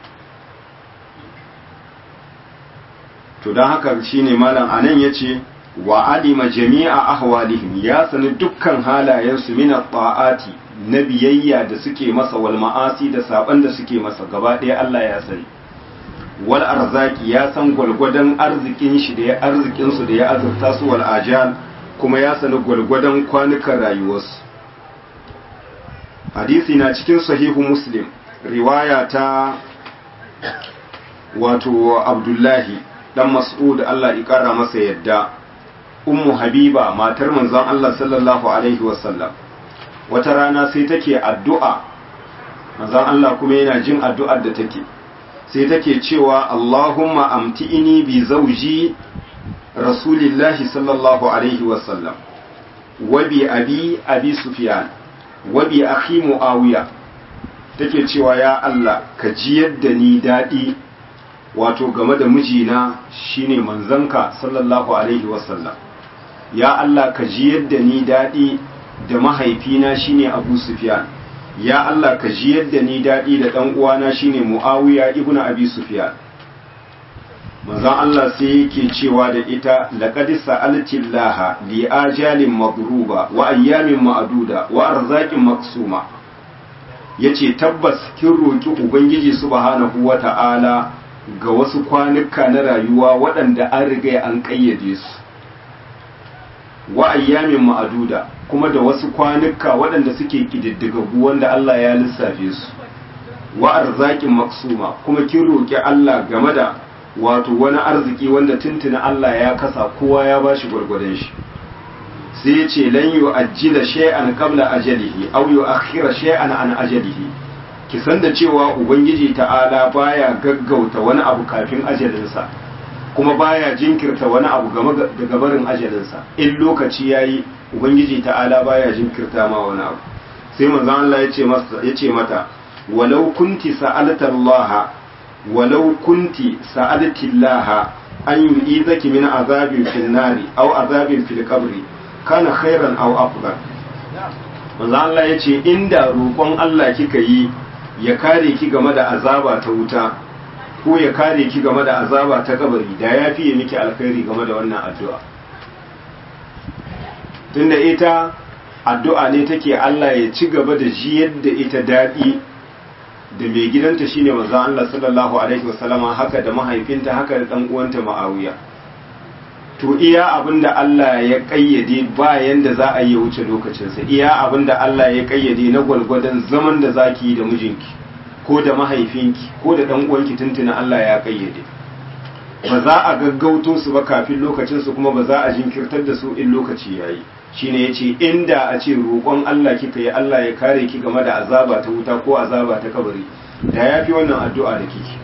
to don haka shine malam anan yace wa alima jami'a ahwalihim ya sani dukkan halayensu min ta'ati na biyayya da suke masa wal ma'asi da saban da suke masa gaba ɗaya Allah ya sani wal arzaki ya san gwalgwadon arzikin shi da ya arzikin su da ya azurta su wal ajal kuma ya sani gwalgwadon kwanukan rayuwarsu hadisi na cikin sahihu muslim riwaya ta wato abdullahi dan mas'ud Allah ya kara masa yadda ummu habiba matar manzon Allah sallallahu alaihi wasallam wata rana sai take addu'a manzon Allah kuma yana jin addu'ar da take sai take cewa Allahumma amti'ini bi zawji rasulillahi sallallahu alaihi wasallam wa bi abi abi sufyan wa bi akhi muawiya take cewa ya Allah ka ji yadda ni dadi wato game da mijina shine manzanka sallallahu alaihi wasallam ya Allah ka ji yadda ni dadi da mahaifina shine Abu Sufyan ya Allah ka ji yadda ni dadi da dan uwana shine Muawiya ibnu Abi Sufyan manzon Allah sai yake cewa da ita laqad sa'alti Allah li ajalin madruba wa ayyamin ma'duda wa arzaqin maksuma yace tabbas kin roki ubangiji subhanahu wata'ala ga wasu kwanuka na rayuwa waɗanda an riga an kayyade su wa ayyamin ma'duda kuma da wasu kwanuka waɗanda suke kididdigaggu wanda Allah ya lissafe su wa arzaqin maksuma kuma kin roki Allah game da wato wani arziki wanda tuntuna Allah ya kasa kowa ya bashi gwargwadon shi sai ya ce lan yu ajjila shay'an qabla ajalihi aw yu akhira shay'an an ajalihi ki san da cewa ubangiji ta'ala baya gaggauta wani abu kafin ajalinsa kuma baya jinkirta wani abu game daga barin ajalinsa in lokaci yayi ubangiji ta'ala baya jinkirta ma wani abu sai manzon Allah ya ce masa ya ce mata walau kunti sa'alta Allah ولو كنت سألت الله أن يؤيذك من عذاب في النار أو عذاب في القبر كان خيرا أو أفضل manzo Allah ya ce inda roƙon Allah kika yi ya kare ki game da azaba ta wuta ko ya kare ki game da azaba ta kabari da ya fiye miki alkhairi game da wannan addu'a tunda ita addu'a ne take Allah ya ci gaba da ji yadda ita daɗi da mai gidanta shine manzo Allah sallallahu alaihi wasallama haka da mahaifinta haka da dan uwanta Muawiya to iya abinda Allah ya kayyade ba yanda za a yi wuce lokacin sa iya abinda Allah ya kayyade na gwalgwadon zaman da zaki yi da mijinki ko da mahaifinki ko da dan uwanki tuntuna Allah ya kayyade ba za a gaggauto su ba kafin lokacin su kuma ba za a jinkirtar da su in lokaci yayi shine yace inda a ce roƙon Allah kika yi Allah ya kare ki game da azaba ta wuta ko azaba ta kabari da yafi wannan addu'a da kike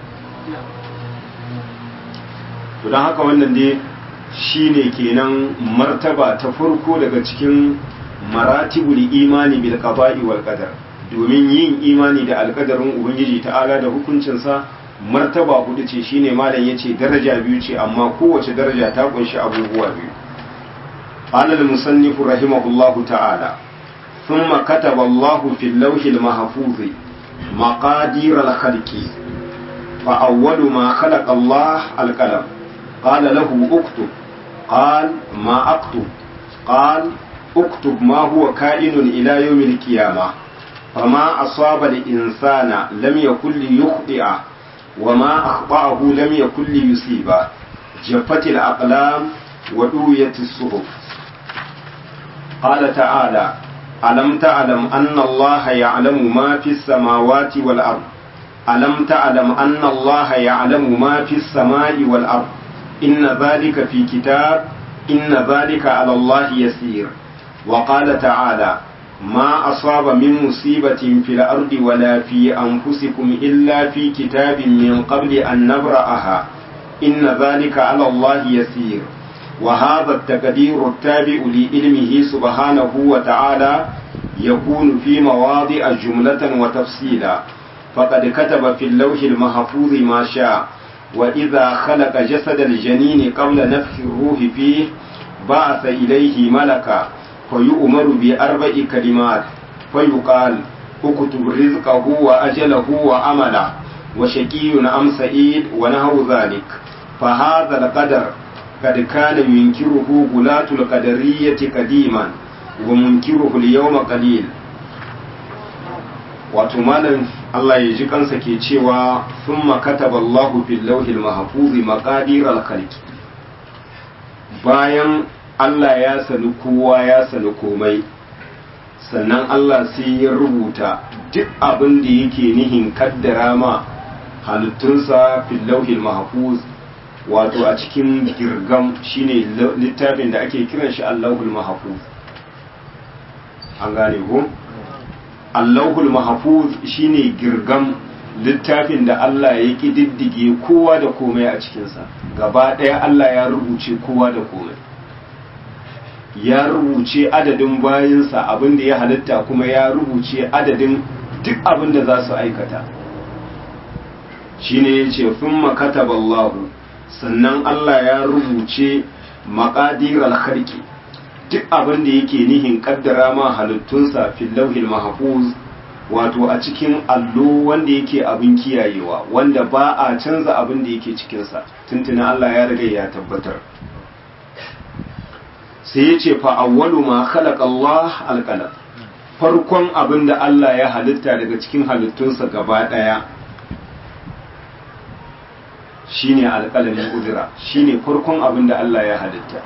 to dan haka wannan dai shine kenan martaba ta farko daga cikin maratibul imani bil qada'i wal qadar domin yin imani da alkadarin ubangiji ta'ala da hukuncinsa martaba hudu ce shine malam yace daraja biyu ce amma kowace daraja ta kunshi abubuwa biyu قال المصنف رحمه الله تعالى ثم كتب الله في اللوح المحفوظ مقادير الخلق فأول ما خلق الله القلم قال له اكتب قال ما اكتب قال اكتب ما هو كائن إلى يوم القيامة فما أصاب الإنسان لم يكن ليخطئه وما أخطأه لم يكن ليصيبه جفت الأقلام ودويت الصحف قال تعالى ألم تعلم أن الله يعلم ما في السماوات والأرض ألم تعلم أن الله يعلم ما في السماء والأرض إن ذلك في كتاب إن ذلك على الله يسير وقال تعالى ما أصاب من مصيبة في الأرض ولا في أنفسكم إلا في كتاب من قبل أن نبرأها إن ذلك على الله يسير وهذا التقدير التابع لعلمه سبحانه وتعالى يكون في مواضع جملة وتفصيلا فقد كتب في اللوح المحفوظ ما شاء وإذا خلق جسد الجنين قبل نفخ الروح فيه بعث إليه ملكا فيؤمر بأربع كلمات فيقال اكتب رزقه وأجله وعمله وشقي أم سعيد ونحو ذلك فهذا القدر قد كان ينكره غلاة القدرية قديما ومنكره اليوم قليل wato malam Allah ya ji kansa ke cewa thumma kataba Allahu fil lawhil mahfuz maqadir al bayan Allah ya sani kowa ya sani komai sannan Allah sai ya rubuta duk abin da yake nihin kaddara ma halittunsa fil lawhil mahfuz wato a cikin girgam shine littafin da ake kiran shi Allahul mahfuz an gane ko Allahul mahfuz shine girgam littafin da Allah ya kididdige kowa da komai a cikinsa gaba ɗaya Allah ya rubuce kowa da komai ya rubuce adadin bayinsa abin da ya halitta kuma ya rubuce adadin duk abin da za su aikata shine ya ce fin makataballahu sannan Allah ya rubuce maƙadirar harki duk abin da yake nihin kaddara ma halittunsa fil lauhil mahfuz wato a cikin allo wanda yake abin kiyayewa wanda ba a canza abin da yake cikinsa tuntuna Allah ya riga ya tabbatar sai ya ce fa awwalu ma khalaqa Allah alqalam farkon abin da Allah ya halitta daga cikin halittunsa gaba daya shine alqalamin kudura shine farkon abin da Allah ya halitta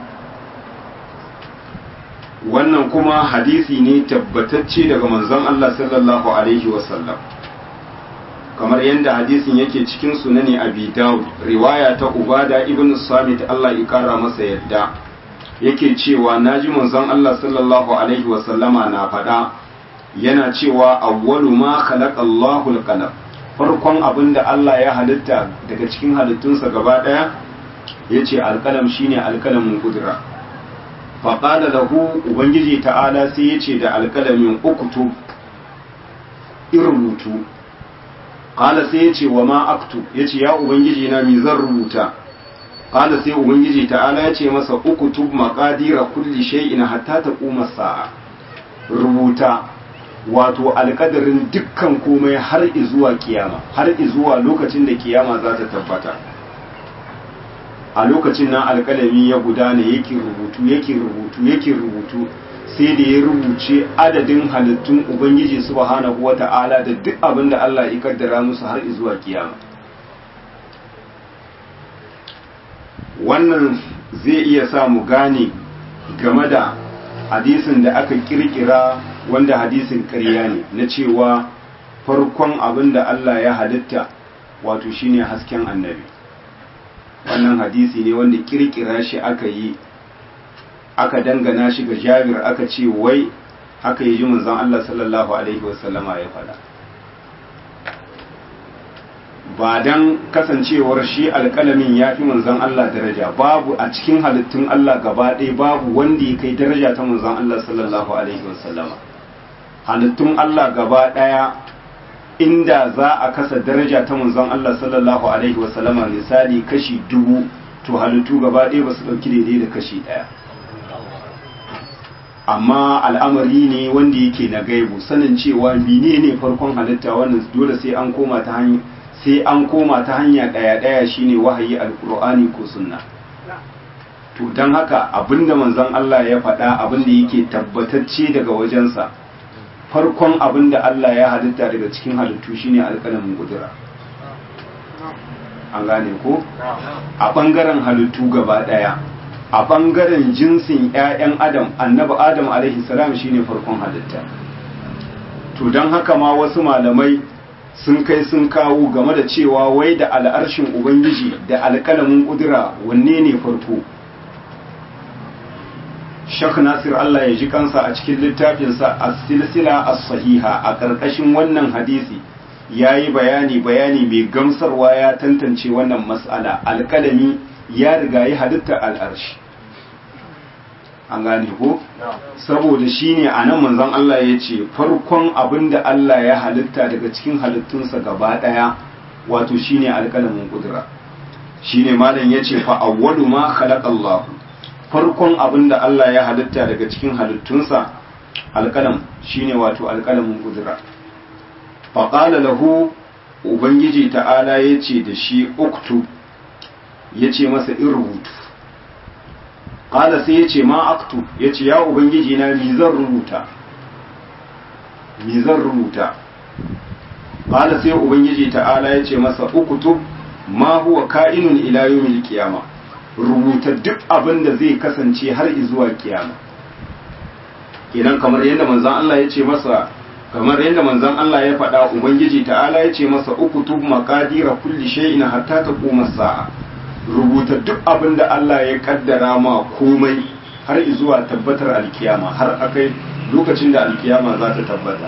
wannan kuma hadisi ne tabbatacce daga manzon Allah sallallahu alaihi wasallam kamar yadda hadisin yake cikin sunani abi dawud riwaya ta ubada ibn samit Allah ya kara masa yadda yake cewa naji manzon Allah sallallahu alaihi wasallama na faɗa yana cewa awwalu ma khalaqa Allahu al-qalam farkon abin da Allah ya halitta daga cikin halittunsa gaba ɗaya yace alƙalam shine alƙalamin kudura faƙada lahu ubangiji ta'ala sai ya ce da alƙalamin ukutu in rubutu ƙala sai ya ce wa ma aktu ya ce ya ubangiji na mi zan rubuta ƙala sai ubangiji ta'ala ya ce masa ukutu maƙadira kulli shay'in hatta ta ƙuma sa'a rubuta wato alƙadarin dukkan komai har izuwa kiyama har izuwa lokacin da kiyama za ta tabbata a lokacin nan alƙalami ya gudana yake rubutu yake rubutu yake rubutu sai da ya rubuce adadin halittun ubangiji subhanahu wata'ala da duk abin da Allah ya kaddara musu har zuwa kiyama wannan zai iya sa mu gane game da hadisin da aka kirkira wanda hadisin ƙarya ne na cewa farkon abin da Allah ya halitta wato shine hasken annabi wannan hadisi ne wanda kirkira shi aka yi aka dangana shi ga jabir aka ce wai haka yi ji manzon Allah sallallahu alaihi wasallama ya faɗa ba dan kasancewar shi alƙalamin ya fi manzon Allah daraja babu a cikin halittun Allah gaba ɗaya babu wanda ya kai daraja ta manzon Allah sallallahu alaihi wasallama halittun Allah gaba ɗaya inda za a kasa daraja ta manzon Allah sallallahu alaihi wasallama misali kashi dubu to halittu gaba ɗaya ba su ɗauki daidai da kashi ɗaya amma al'amari ne wanda yake na gaibu sanin cewa mine ne farkon halitta wannan dole sai an koma ta hanya sai an koma ta hanya ɗaya ɗaya shine wahayi alqur'ani ko sunna to don haka abinda manzon Allah ya faɗa abinda yake tabbatacce daga wajensa farkon abin da Allah ya halitta daga cikin halittu shine alƙalamin kudura an gane ko a ɓangaren halittu gaba ɗaya a ɓangaren jinsin 'ya'yan adam annabi adam alaihi salam shine farkon halitta to don haka ma wasu malamai sun kai sun kawo game da cewa wai da al'arshin ubangiji da alƙalamin ƙudura wanne ne farko Sheikh Nasir Allah ya ji kansa a cikin littafinsa as-silsila as-sahiha a ƙarƙashin wannan hadisi yayi bayani bayani mai gamsarwa ya tantance wannan mas'ala alƙalami ya riga yi halitta al'arshi an gane ko saboda shine anan manzon Allah ya ce farkon abin da Allah ya halitta daga cikin halittunsa gaba ɗaya wato shine alƙalamin kudura shine malam yace fa awwalu ma khalaqa Allah farkon abin da Allah ya halitta daga cikin halittunsa alƙalam shine wato alƙalamin kudura fa qala lahu ubangiji ta'ala yace da shi uktu yace masa in rubutu qala sai yace ma aktu yace ya ubangiji na mi zan rubuta mi zan rubuta qala sai ubangiji ta'ala yace masa uktub ma huwa ka'inun ila yawmil qiyama rubuta duk abin da zai kasance har zuwa kiyama kenan kamar yadda manzon Allah yace masa kamar yadda manzon Allah ya faɗa ubangiji ta'ala yace masa uktub maqadira kulli shay'in hatta taquma sa'a rubuta duk abin da Allah ya kaddara ma komai har zuwa tabbatar alkiyama har akai lokacin da alkiyama za ta tabbata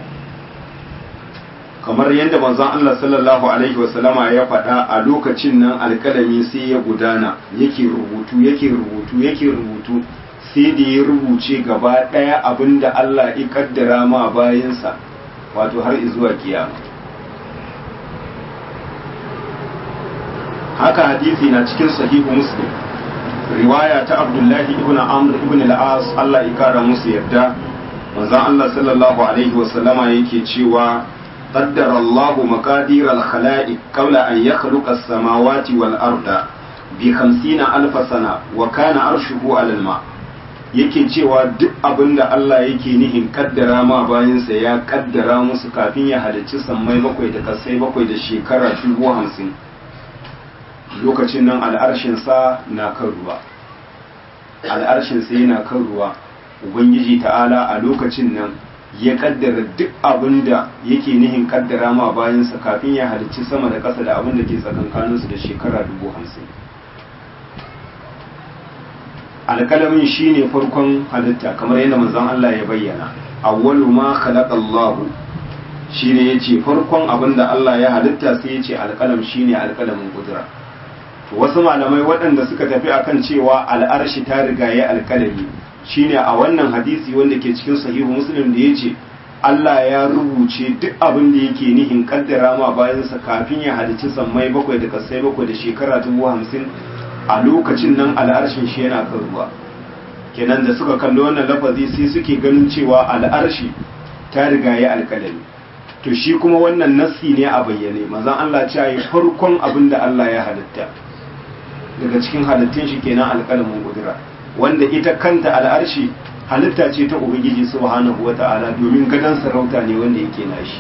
kamar yadda manzon Allah sallallahu alaihi wasallama ya faɗa a lokacin nan alkalami sai ya gudana yake rubutu yake rubutu yake rubutu sai da ya rubuce gaba ɗaya abin da Allah ya kaddara ma bayansa wato har zuwa kiyama haka hadisi na cikin sahihu muslim riwaya ta abdullahi ibn amr ibn al-as Allah ya kara musu yarda manzon Allah sallallahu alaihi wa sallama yake cewa qaddara Allahu maqadir al-khalaiq qabla an yakhluqa as-samawati wal arda bi 50 alf sana wa kana arshuhu 'ala al-ma yake cewa duk abinda Allah yake nihin kaddara ma bayansa ya kaddara musu kafin ya halicci sammai bakwai da kasai bakwai da shekara dubu hamsin lokacin nan al'arshinsa na kan ruwa al'arshinsa yana kan ruwa ubangiji ta'ala a lokacin nan ya kaddara duk abin da yake nihin kaddara ma bayansa kafin ya halicci sama da ƙasa da abin da ke tsakankaninsu da shekara dubu hamsin alƙalamin shi ne farkon halitta kamar yadda manzon Allah ya bayyana awwalu ma khalaqa Allah shine yace farkon abin da Allah ya halitta sai yace alƙalam shine alƙalamin kudura wasu malamai waɗanda suka tafi akan cewa al'arshi ta riga ya alkalami shine a wannan hadisi wanda ke cikin sahihu muslim da ya ce Allah ya rubuce duk abin da yake nihin kaddara ma bayansa kafin ya halicci sammai bakwai da kasai bakwai da shekara dubu hamsin a lokacin nan al'arshin shi yana kan ruwa kenan da suka kalli wannan lafazi sai suke ganin cewa al'arshi ta riga ya alkalami to shi kuma wannan nassi ne a bayyane mazan Allah ce yi farkon abin da Allah ya halitta daga cikin halittun shi kenan alƙalamin ƙudura wanda ita kanta al'arshi halitta ce ta ubangiji subhanahu wata'ala domin gadon sarauta ne wanda yake nashi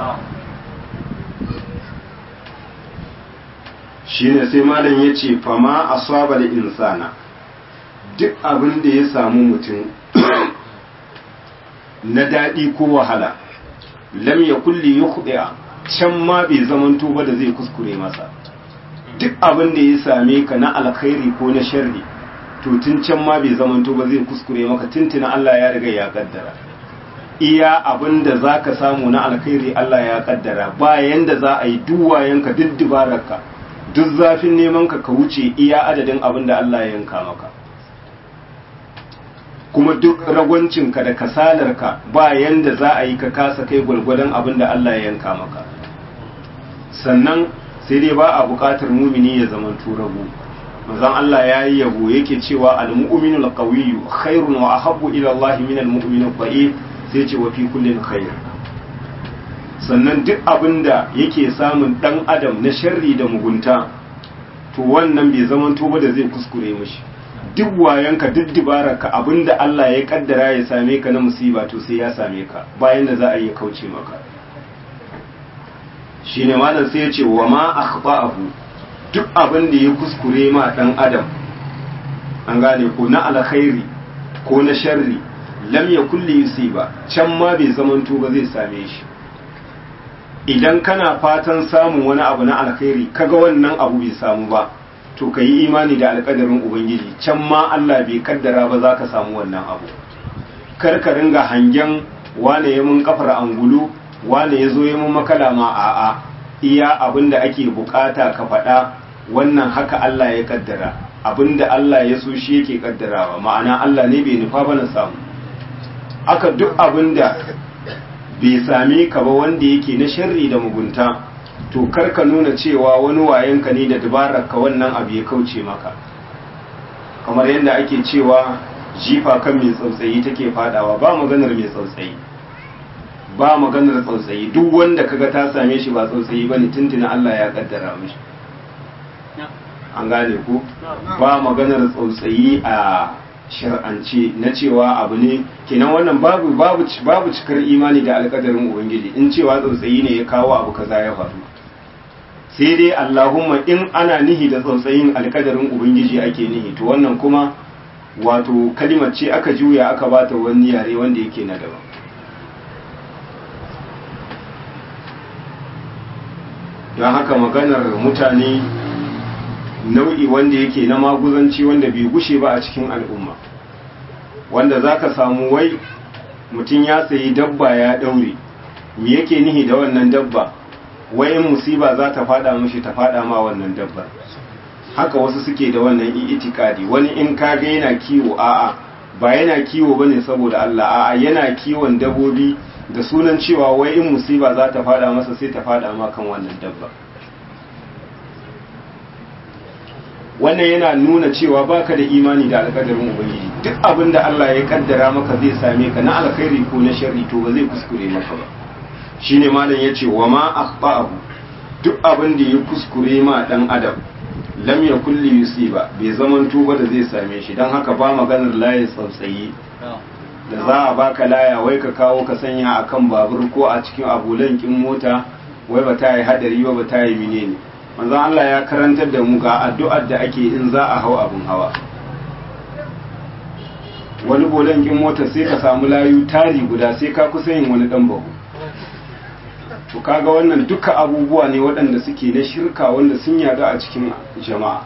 shine sai malam ya ce fama asaba da insana duk abin da ya samu mutum na daɗi ko wahala lam ya kulli yukhdi'a can ma bai zamanto ba da zai kuskure masa duk abin da ya same ka na alkhairi ko na sharri to tun can ma bai zamanto ba zai kuskure maka tuntuna Allah ya riga ya kaddara iya abin da za ka samu na alkhairi Allah ya kaddara bayan da za a yi duwayenka duk dubararka duk zafin neman ka ka wuce iya adadin abin da Allah ya yanka maka kuma duk ragwancinka da kasalarka bayan da za a yi ka kasa kai gwalgwadon abin da Allah ya yanka maka sannan sai dai ba a buƙatar mumini ya zama turabu manzon Allah ya yi yabo yake cewa al-mu'minu al-qawiyyu khairun wa ahabbu ila Allah min al-mu'min al-dha'if sai ce wa fi kullin khair sannan duk abinda yake samun dan adam na sharri da mugunta to wannan bai zama ba da zai kuskure mishi duk wayanka duk dibararka abinda Allah ya kaddara ya same ka na musiba to sai ya same ka bayan da za a yi kauce maka shine malam sai ya ce wa ma akhba'ahu duk abin da ya kuskure ma dan adam an gane ko na alkhairi ko na sharri lam yakul li yusiba can ma bai zamanto ba zai same shi idan kana fatan samun wani abu na alkhairi kaga wannan abu bai samu ba to ka yi imani da alkadarin ubangiji can ma Allah bai kaddara ba za ka samu wannan abu kar ka ringa hangen wane ya mun kafar angulu wane ya zo ya mun makala ma a'a iya abin da ake bukata ka faɗa wannan haka Allah ya kaddara abin da Allah ya so shi yake kaddarawa ma'ana Allah ne bai nufa ba na samu aka duk abin da bai same ka ba wanda yake na sharri da mugunta to kar ka nuna cewa wani wayenka ne da dabarar ka wannan abu ya kauce maka kamar yadda ake cewa jifa kan mai tsautsayi take fadawa ba maganar mai tsautsayi ba maganar tsautsayi duk wanda kaga ta same shi ba tsautsayi bane tuntuna Allah ya kaddara mishi an gane ku ba maganar tsautsayi a shar'ance na cewa abu ne kenan wannan babu babu babu cikar imani da alƙadarin ubangiji in cewa tsautsayi ne ya kawo abu kaza ya faru sai dai Allahumma in ana nihi da tsautsayin alƙadarin ubangiji ake nihi to wannan kuma wato kalimar ce aka juya aka bata wani yare wanda yake na daban don haka maganar mutane nau'i wanda yake na maguzanci wanda bai gushe ba a cikin al'umma wanda za ka samu wai mutum ya sayi dabba ya ɗaure me yake nihi da wannan dabba wai in musiba za ta fada mashi ta fada ma wannan dabbar haka wasu suke da wannan itikadi wani in kaga yana kiwo a'a ba yana kiwo bane saboda Allah a'a yana kiwon dabobi da sunan cewa wai in musiba za ta fada masa sai ta fada ma kan wannan dabba wannan yana nuna cewa baka da imani da alƙadarin ubangiji duk abin da Allah ya kaddara maka zai same ka na alkhairi ko na sharri to ba zai kuskure maka ba shine malam yace wa ma akhba'ahu duk abin da ya kuskure ma dan adam lam yakul li yusiba bai zaman tuba da zai same shi dan haka ba maganar layin tsautsayi da za a baka laya wai ka kawo ka sanya akan babur ko a cikin abulan kin mota wai ba ta yi hadari ba ba ta yi menene manzon Allah ya karantar da mu ga addu'ar da ake in za a hau abun hawa wani bolan kin mota sai ka samu layu tari guda sai ka kusa yin wani dan bahu to kaga wannan duka abubuwa ne waɗanda suke na shirka wanda sun yada a cikin jama'a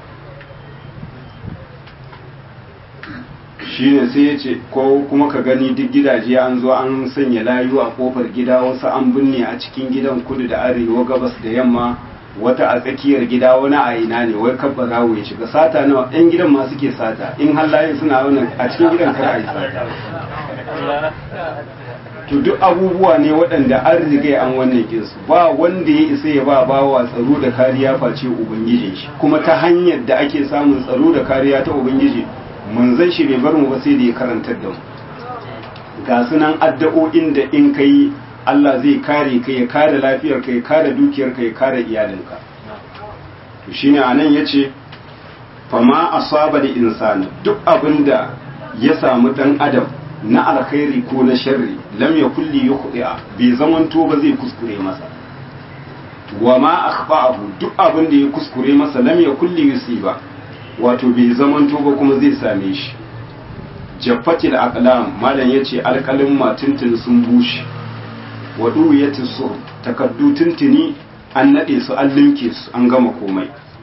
shi ne sai ya ce ko kuma ka gani duk gidaje an zo an sanya layu a kofar gida wasu an binne a cikin gidan kudu da arewa gabas da yamma wata a tsakiyar gida wani a ina ne wai kabba rawo ya shiga sata nawa ɗan gidan ma suke sata in har layin suna wannan a cikin gidan kar a yi sata to duk abubuwa ne waɗanda an riga an wannan kinsu ba wanda ya isa ya ba bawa tsaro da kariya face ubangijin shi kuma ta hanyar da ake samun tsaro da kariya ta ubangiji manzon shi bai bar mu ba sai da ya karantar da mu ga sunan addu'o'in da in kai Allah zai kare ka ya kare lafiyar ka ya kare dukiyar ka ya kare iyalinka to shine anan yace fama asaba da insani duk abinda ya samu dan adam na alkhairi ko na sharri lam yakul li yukhdi'a bai zamanto ba zai kuskure masa wa ma akhfa'ahu duk abin da ya kuskure masa lam yakul li yusiba wato bai zamanto ba kuma zai same shi jaffatil aqlam malam yace alqalin matuntun sun bushe wa duwiyati sur takaddu tuntuni an nade su an linke su an gama komai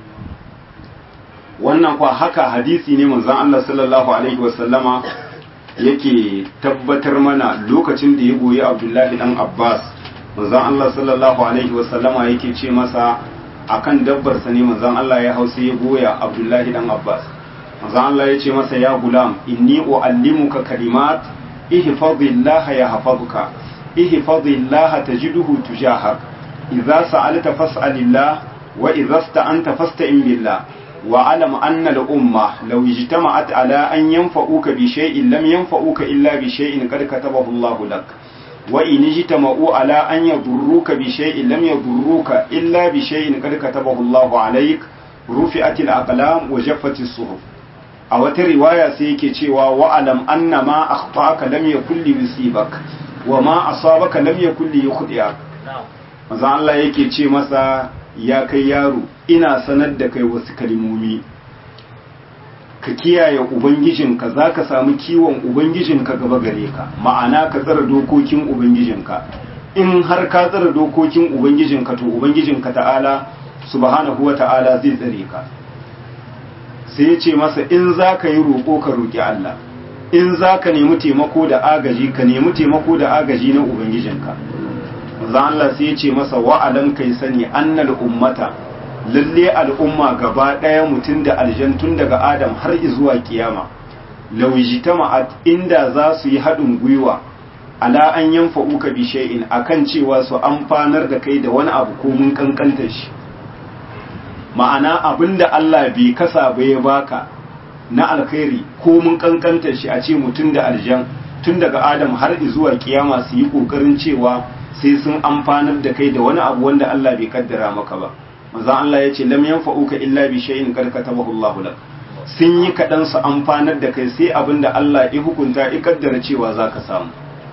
wannan kwa haka hadisi ne manzon Allah sallallahu alaihi wasallama yake tabbatar mana lokacin da ya goyi abdullahi dan abbas manzon allah sallallahu alaihi wasallama yake ce masa akan dabbarsa ne manzon allah ya hausa ya goya abdullahi dan abbas manzon allah ya ce masa ya gulam inni uallimuka kalimat ihfazillaha yahfazuka ihfazillaha tajiduhu tujahak idza sa'alta fas'alillah wa idza sta'anta fasta'in billah واعلم أن الأمة لو اجتمعت على أن ينفعوك بشيء لم ينفعوك إلا بشيء قد كتبه الله لك وإن اجتمعوا على أن يضروك بشيء لم يضروك إلا بشيء قد كتبه الله عليك رفعت الأقلام وجفت الصحف أو رواية سيكي تشيوا وأعلم أن ما أخطأك لم يكن ليصيبك وما أصابك لم يكن ليخطئك maza Allah yake ce masa ya kai yaro ina sanar da kai wasu kalimomi ka kiyaye ubangijinka za ka samu kiwon ubangijinka gaba gare ka ma'ana ka tsara dokokin ubangijinka in har ka tsara dokokin ubangijinka to ubangijinka ta'ala subhanahu wa ta'ala zai tsare ka sai ya ce masa in za ka yi roƙo ka roƙi Allah in za ka nemi taimako da agaji ka nemi taimako da agaji na ubangijinka manzo Allah sai ya ce masa wa'alan kai sani annal ummata lalle al'umma gaba ɗaya mutum da aljan tun daga adam har zuwa kiyama lawijtama'at inda za su yi haɗin gwiwa ala an yanfa'uka bi shay'in akan cewa su amfanar da kai da wani abu ko mun kankanta shi ma'ana abinda Allah bai kasa ba ya baka na alkhairi ko mun kankanta shi a ce mutum da aljan tun daga adam har zuwa kiyama su yi kokarin cewa sai sun amfanar da kai da wani abu wanda Allah bai kaddara maka ba manzo Allah ya ce lam yanfa'uka illa bi shay'in qad katabahu Allahu lak sun yi kaɗan su amfanar da kai sai abinda Allah ya hukunta ya kaddara cewa zaka samu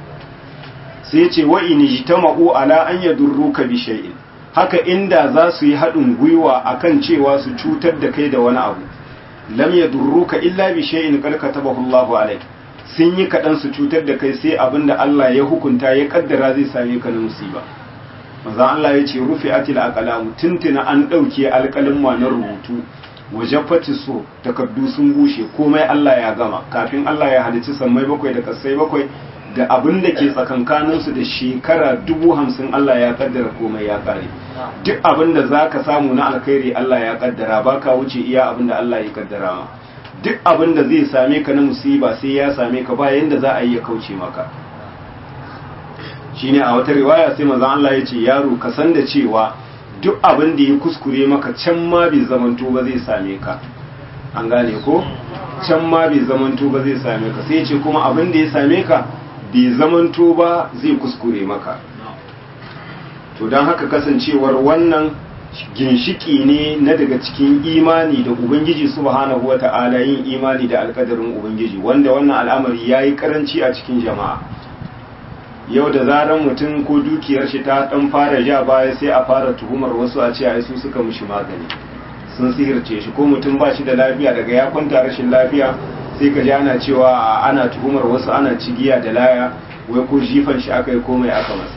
sai ce wa in jitama'u ala an yadurruka bi shay'in haka inda za su yi haɗin gwiwa akan cewa su cutar da kai da wani abu lam yadurruka illa bi shay'in qad katabahu Allahu alayk sun yi kaɗan su cutar da kai sai abinda Allah ya hukunta ya kaddara zai same ka na musiba manzo Allah ya ce rufi'atil aqlamu tuntuna an dauke alƙalin ma na rubutu wajafati so takaddu sun bushe komai Allah ya gama kafin Allah ya halicci sammai bakwai da kasai bakwai da abin da ke tsakankaninsu da shekara dubu hamsin Allah ya kaddara komai ya kare duk abin da za ka samu na alkhairi Allah ya kaddara ba ka wuce iya abin da Allah ya kaddara ma duk abin da zai same ka na musiba sai ya same ka ba yanda za a yi ya kauce maka shine a wata riwaya sai manzon Allah ya ce yaro ka san da cewa duk abin da ya kuskure maka can ma bai zamanto ba zai same ka an gane ko can ma bai zamanto ba zai same ka sai ce kuma abin da ya same ka bai zamanto ba zai kuskure maka to don haka kasancewar wannan ginshiki ne na daga cikin imani da ubangiji subhanahu wa ta'ala yin imani da alkadarin ubangiji wanda wannan al'amari ya yi karanci a cikin jama'a yau da zaran mutum ko dukiyar shi ta dan fara ja baya sai a fara tuhumar wasu a ce ai su suka mushi magani sun sihirce shi ko mutum ba shi da lafiya daga ya kwanta rashin lafiya sai ka ji ana cewa ana tuhumar wasu ana cigiya da laya wai ko jifan shi aka yi komai aka masa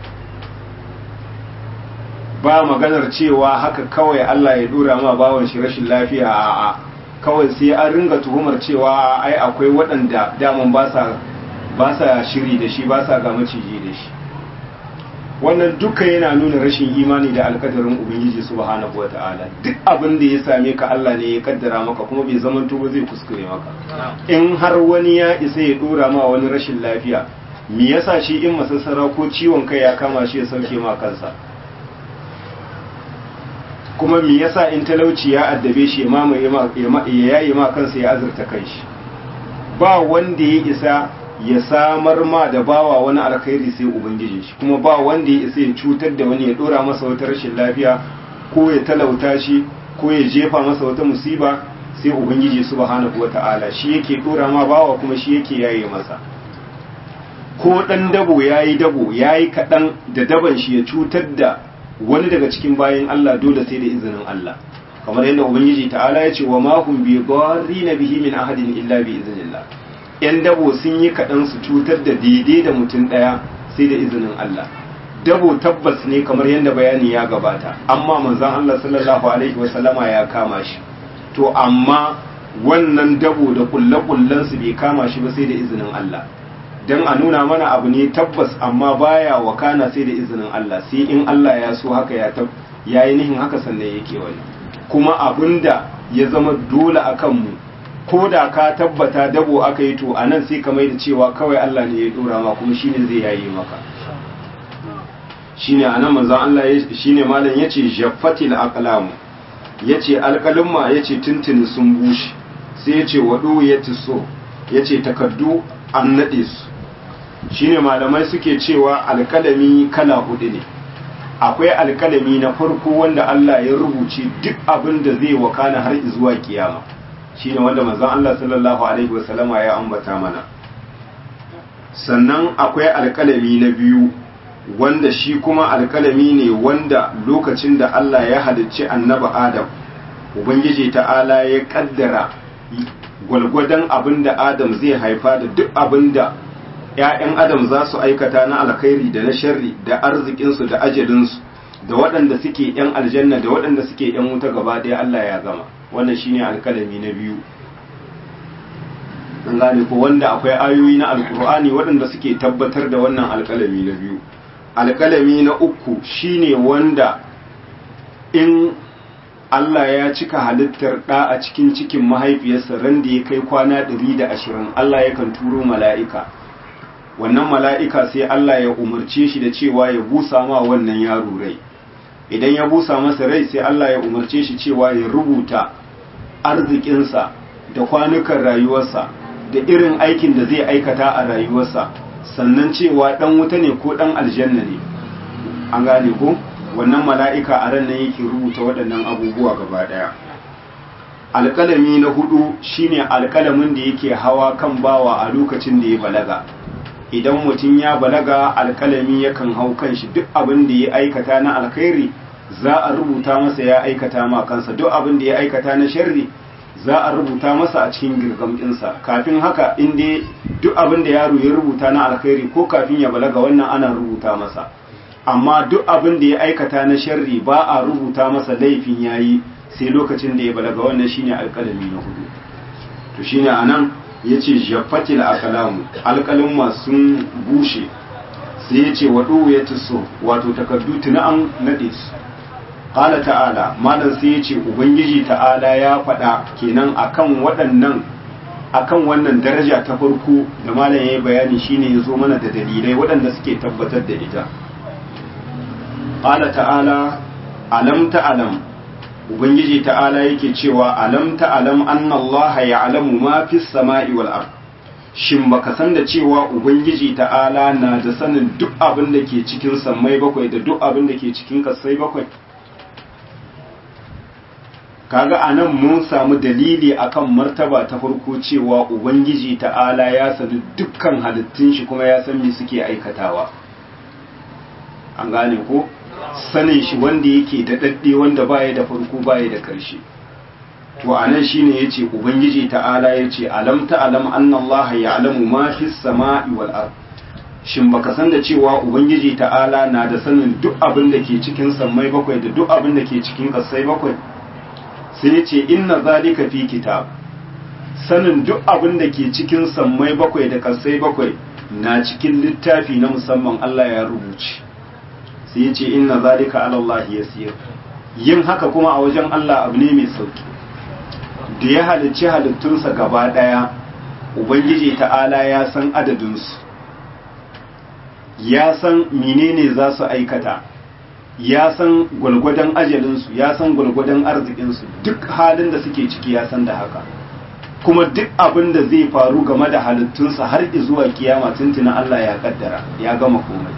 ba maganar cewa haka kawai Allah ya dora ma bawan shi rashin lafiya a kawai sai an ringa tuhumar cewa ai akwai waɗanda daman ba sa ba sa shiri da shi ba sa ga maciji da shi wannan duka yana nuna rashin imani da alkadarin ubangiji subhanahu wata'ala duk abin da ya same ka Allah ne ya kaddara maka kuma bai zaman ba zai kuskure maka in har wani ya isa ya dora ma wani rashin lafiya me yasa shi in masassara ko ciwon kai ya kama shi ya sauke ma kansa kuma me yasa in talauci ya addabe shi ya mamaye ya yayi ma kansa ya azurta kanshi ba wanda ya isa ya samar ma da bawa wani alkhairi sai ubangiji shi kuma ba wanda ya isa ya cutar da wani ya dora masa wata rashin lafiya ko ya talauta shi ko ya jefa masa wata musiba sai ubangiji subhanahu wata'ala shi yake dora ma bawa kuma shi yake yaye masa ko dan dabo yayi dabo yayi kadan da daban shi ya cutar da wani daga cikin bayan Allah dole sai da izinin Allah kamar yadda ubangiji ta'ala ya ce wa ma hum bi na bihi min ahadin illa bi iznillah yan dabo sun yi kaɗan su cutar da daidai da mutum ɗaya sai da izinin Allah dabo tabbas ne kamar yadda bayani ya gabata amma manzon Allah sallallahu alaihi wasallama ya kama shi to amma wannan dabo da kulle su bai kama shi ba sai da izinin Allah dan a nuna mana abu ne tabbas amma baya wakana sai da izinin Allah sai in Allah ya so haka ya tab yayi nihin haka sannan yake wani kuma abinda ya zama dole akan mu ko da ka tabbata dabo aka yi to anan sai ka mai da cewa kawai Allah ne ya dora ma kuma shine zai yayi maka shine anan manzon Allah shine malam yace jaffatil aqlam yace alqalimma yace tuntuni sun bushe sai yace wadu yace so yace takaddu an nade su shine malamai suke cewa alkalami kala hudu ne akwai alkalami na farko wanda Allah ya rubuce duk abin da zai wakana har zuwa kiyama shine wanda manzon Allah sallallahu alaihi wasallama ya ambata mana sannan akwai alkalami na biyu wanda shi kuma alkalami ne wanda lokacin da Allah ya halicci annabi Adam ubangiji ta'ala ya kaddara gwalgwadon abin da Adam zai haifa da duk abin da ‘ya'yan adam za su aikata na alkhairi da na sharri da arzikinsu da ajalinsu da waɗanda suke ‘yan aljanna da waɗanda suke ‘yan wuta gaba ɗaya Allah ya gama wannan shine alkalami na biyu an gane ko wanda akwai ayoyi na alkur'ani waɗanda suke tabbatar da wannan alkalami na biyu alkalami na uku shine wanda in Allah ya cika halittar ɗa a cikin cikin mahaifiyarsa ran da ya kai kwana ɗari da ashirin Allah yakan turo mala'ika wannan mala'ika sai Allah ya umarce shi da cewa ya busa ma wannan yaro rai idan ya busa masa rai sai Allah ya umarce shi cewa ya rubuta arzikinsa da kwanukan rayuwarsa da irin aikin da zai aikata a rayuwarsa sannan cewa ɗan wuta ne ko ɗan aljanna ne an gane ko wannan mala'ika a ran nan yake rubuta waɗannan abubuwa gaba ɗaya alƙalami na hudu shine alƙalamin da yake hawa kan bawa a lokacin da ya balaga idan mutum ya balaga alkalami yakan hau kan shi duk abin da ya aikata na alkhairi za a rubuta masa ya aikata ma kansa duk abin da ya aikata na sharri za a rubuta masa a cikin girgam ɗinsa kafin haka in dai duk abin da yaro ya rubuta na alkhairi ko kafin ya balaga wannan ana rubuta masa amma duk abin da ya aikata na sharri ba a rubuta masa laifin yayi sai lokacin da ya balaga wannan shine alkalami na hudu to shine anan ya ce jafatil akalamu alkalin masu bushe sai ya ce waɗo ya tuso wato takardu tuna an naɗe su ƙala ta'ala malam sai ya ce ubangiji ta'ala ya faɗa kenan akan waɗannan akan wannan daraja ta farko da malam ya yi bayani shine ya zo mana da dalilai waɗanda suke tabbatar da ita ƙala ta'ala alam ta'alam ubangiji ta'ala yake cewa alam ta'alam anna Allah ya'lamu ma fis sama'i wal ard shin baka san da cewa ubangiji ta'ala na da sanin duk abin da ke cikin sammai bakwai da duk abin da ke cikin kasai bakwai kaga anan mun samu dalili akan martaba ta farko cewa ubangiji ta'ala ya sani dukkan halittun shi kuma ya san me suke aikatawa an gane ko sanin shi wanda yake da dadde wanda baya da farko baya da karshe to anan shine yace ubangiji ta'ala yace alam ta'lam anna allaha ya'lamu ma fis sama'i wal ard shin baka san da cewa ubangiji ta'ala na da sanin duk abin da ke cikin sammai bakwai da duk abin da ke cikin kasai bakwai sai yace inna zalika fi kitab sanin duk abin da ke cikin sammai bakwai da kasai bakwai na cikin littafi na musamman Allah ya rubuce sai ya ce inna zalika ala Allah yasir yin haka kuma a wajen Allah abu ne mai sauki da ya halicci halittunsa gaba daya ubangiji ta'ala ya san adadinsu ya san menene za su aikata ya san gwalgwadon ajalinsu ya san gwalgwadon arzikinsu duk halin da suke ciki ya san da haka kuma duk abin da zai faru game da halittunsa har zuwa kiyama tuntuna Allah ya kaddara ya gama komai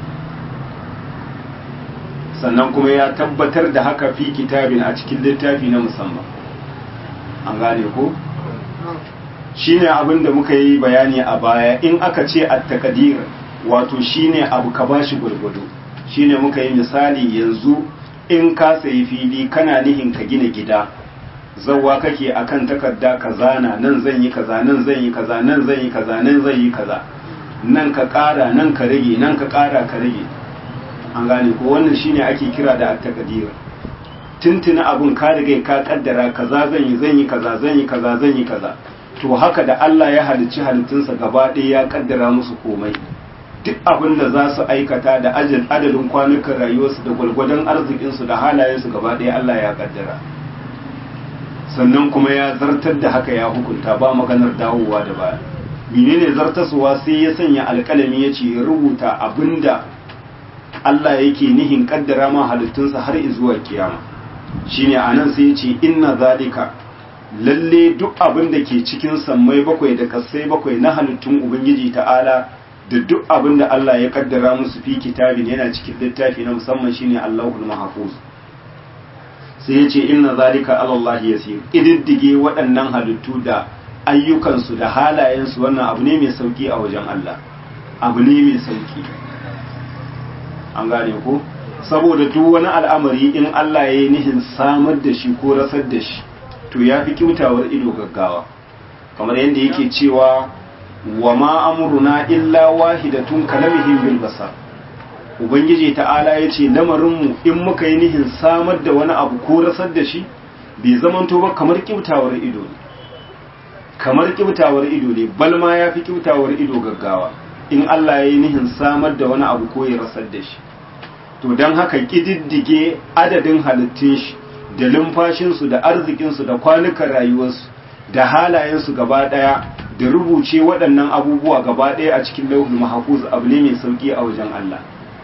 sannan kuma ya tabbatar da haka fi kitabin a cikin littafi na musamman an gane ko shine abin da muka yi bayani a baya in aka ce at-taqdir wato shine abu ka bashi gurgudu shine muka yi misali yanzu in ka sayi fili kana nihin ka gina gida zawwa kake akan takarda kaza na nan zan yi kaza nan zan yi kaza nan zan yi kaza nan zan yi kaza nan ka ƙara nan ka rage nan ka ƙara ka rage an gane ko wannan shine ake kira da at-taqdir tuntuna abun ka riga ka kaddara kaza zan yi zan yi kaza zan yi kaza zan yi kaza to haka da Allah ya halicci halittunsa gaba ɗaya ya kaddara musu komai duk abin da za su aikata da adadin kwanukan rayuwarsu da gwalgwadon arzikinsu da halayensu gaba ɗaya Allah ya kaddara sannan kuma ya zartar da haka ya hukunta ba maganar dawowa da baya menene zartaswa sai ya sanya alƙalami ya ce ya rubuta abinda Allah yake nihin kaddara ma halittunsa har zuwa kiyama shine anan sai ya ce inna zalika lalle duk abin da ke cikin sammai bakwai da kasai bakwai na halittun ubangiji ta'ala da duk abin da Allah ya kaddara musu fi kitabin yana cikin littafi na musamman shine Allahul Mahfuz sai ya ce inna zalika ala Allah yasir ididdige waɗannan halittu da ayyukansu da halayensu wannan abu ne mai sauki a wajen Allah abu ne mai sauki an gane ko saboda duk wani al'amari in Allah ya yi nihin samar da shi ko rasar da shi to ya fi kyautawar ido gaggawa kamar yadda yake cewa wa ma amruna illa wahidatun kalamihim bil basar ubangiji ta'ala ya ce lamarinmu in muka yi nihin samar da wani abu ko rasar da shi bai zamanto ba kamar kibtawar ido ne kamar kibtawar ido ne balma ya fi kibtawar ido gaggawa in Allah ya yi nihin samar da wani abu ko ya rasar da shi to don haka ƙididdige adadin halittun shi da lumfashinsu da arzikinsu da kwanukan rayuwarsu da halayensu gaba ɗaya da rubuce waɗannan abubuwa gaba ɗaya a cikin lauhul mahfuz abu ne mai sauƙi a wajen Allah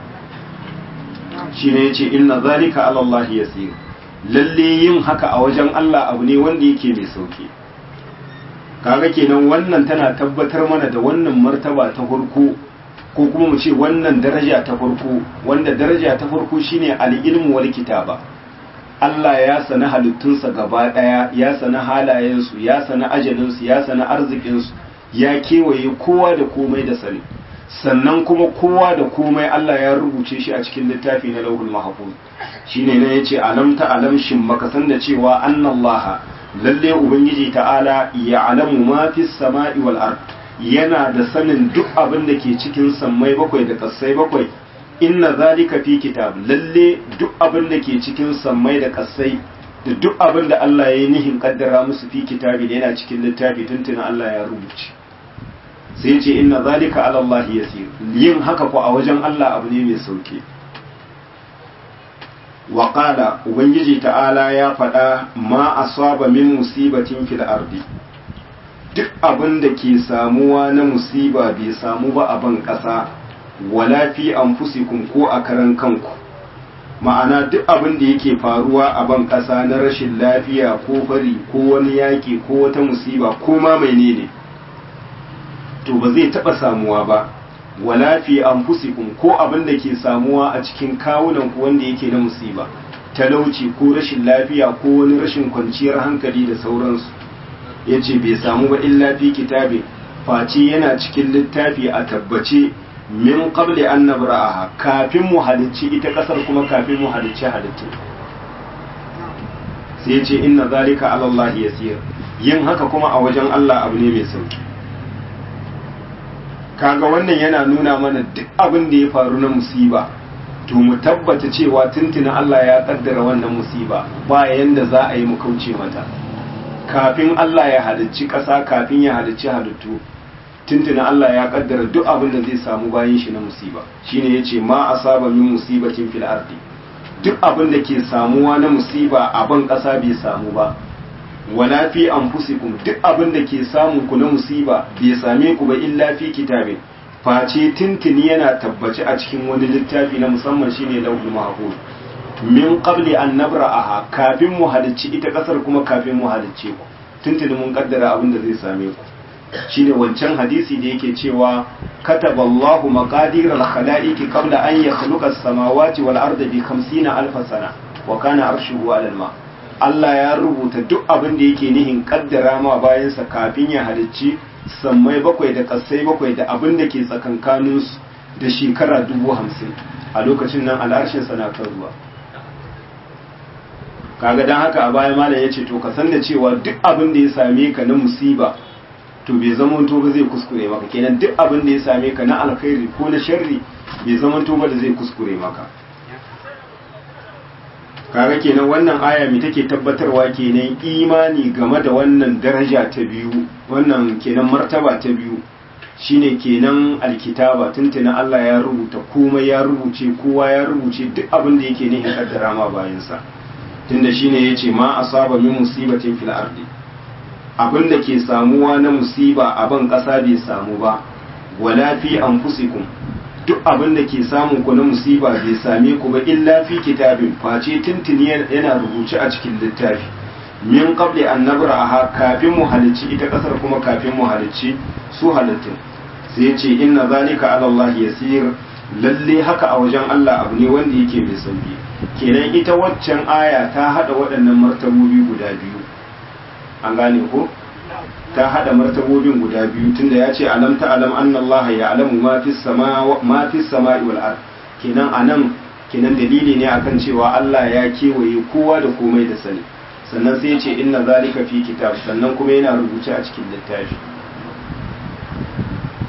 shi ne ya ce inna zalika ala Allah yasir lalle yin haka a wajen Allah abu ne wanda yake mai sauƙi kaga kenan wannan tana tabbatar mana da wannan martaba ta farko ko kuma mu ce wannan daraja ta farko wanda daraja ta farko shine al-ilmu wal kitaba Allah ya sana halittunsa gaba daya ya sana halayensu ya sana ajalinsu ya sana arzikinsu ya kewaye kowa da komai da sani sannan kuma kowa da komai Allah ya rubuce shi a cikin littafi na lauhul mahfuz shine ne yace alam ta alam shin maka san da cewa annallaha lalle ubangiji ta'ala ya alamu ma fis sama'i wal ard yana da sanin duk abin da ke cikin sammai bakwai da kasai bakwai inna zalika fi kitab lalle duk abin da ke cikin sammai da kasai da duk abin da Allah ya yi nihin kaddara musu fi kitabi da yana cikin littafi tuntuna Allah ya rubuce sai ce inna zalika ala Allah yasir yin haka ko a wajen Allah abu ne mai sauki wa qala ubangiji ta'ala ya faɗa ma asaba min musibatin fil ardi duk abin da ke samuwa na musiba bai samu ba a ban ƙasa wala fi anfusikum ko a karan kanku ma'ana duk abin da yake faruwa a ban ƙasa na rashin lafiya ko fari ko wani yaƙi ko wata musiba ko ma menene to ba zai taɓa samuwa ba wala fi anfusikum ko abin da ke samuwa a cikin kawunan ku wanda yake na musiba talauci ko rashin lafiya ko wani rashin kwanciyar hankali da sauransu ya ce bai samu ba illa fi kitabe face yana cikin littafi a tabbace min qabli an nabra'aha kafin mu halicci ita kasar kuma kafin mu halicci halittu sai ya ce inna zalika ala Allah yasir yin haka kuma a wajen Allah abu ne mai sauki kaga wannan yana nuna mana duk abin da ya faru na musiba to mu tabbata cewa tuntuna Allah ya kaddara wannan musiba ba yanda za a yi mu kauce mata kafin Allah ya halicci ƙasa kafin ya halicci halittu tuntuna Allah ya kaddara duk abin da zai samu bayan shi na musiba shine yace ma asaba min musibatin fil ardi duk abin da ke samuwa na musiba a ban ƙasa bai samu ba wala fi anfusikum duk abin da ke samun ku na musiba bai same ku ba illa fi kitabin face tuntuni yana tabbaci a cikin wani littafi na musamman shine lauhul mahfuz min qabli an nabra'aha kafin mu halicci ita kasar kuma kafin mu halicce ku tuntuni mun kaddara abin da zai same ku shine wancan hadisi da yake cewa kataballahu maqadir al-khalaiqi qabla an yakhluqa as-samawati wal arda bi 50 alf sana wa kana arshuhu 'ala al-ma Allah ya rubuta duk abin da yake nihin kaddara ma bayansa kafin ya halicci sammai bakwai da kasai bakwai da abin da ke tsakankaninsu da shekara dubu hamsin a lokacin nan al'arshinsa na kan ruwa kaga don haka a baya malam ya ce to ka san da cewa duk abin da ya same ka na musiba to bai zama to ba zai kuskure maka kenan duk abin da ya same ka na alkhairi ko na sharri bai zama to ba da zai kuskure maka kaga kenan wannan aya mai take tabbatarwa kenan imani game da wannan daraja ta biyu wannan kenan martaba ta biyu shine kenan alkitaba tuntuna Allah ya rubuta komai ya rubuce kowa ya rubuce duk abin da yake nihin kaddara ma bayansa tunda shine yace ma asaba min musibatin fil ardi abin da ke samuwa na musiba a ban kasa bai samu ba wala fi anfusikum duk abin da ke samun ku na musiba bai same ku ba illa fi kitabin face tuntuni yana rubuce a cikin littafi min qabli an nabraha kafin mu halicci ita kasar kuma kafin mu halicci su halittun sai ce inna zalika ala Allah yasir lalle haka a wajen Allah abu ne wanda yake mai sauki kenan ita waccan aya ta hada waɗannan martabobi guda biyu an gane ko ta hada martabobin guda biyu tunda ya ce alam ta alam anna Allah ya alamu ma fi sama ma fi sama'i wal ard kenan anan kenan dalili ne akan cewa Allah ya kewaye kowa da komai da sani sannan sai ya ce inna zalika fi kitab sannan kuma yana rubuce a cikin littafi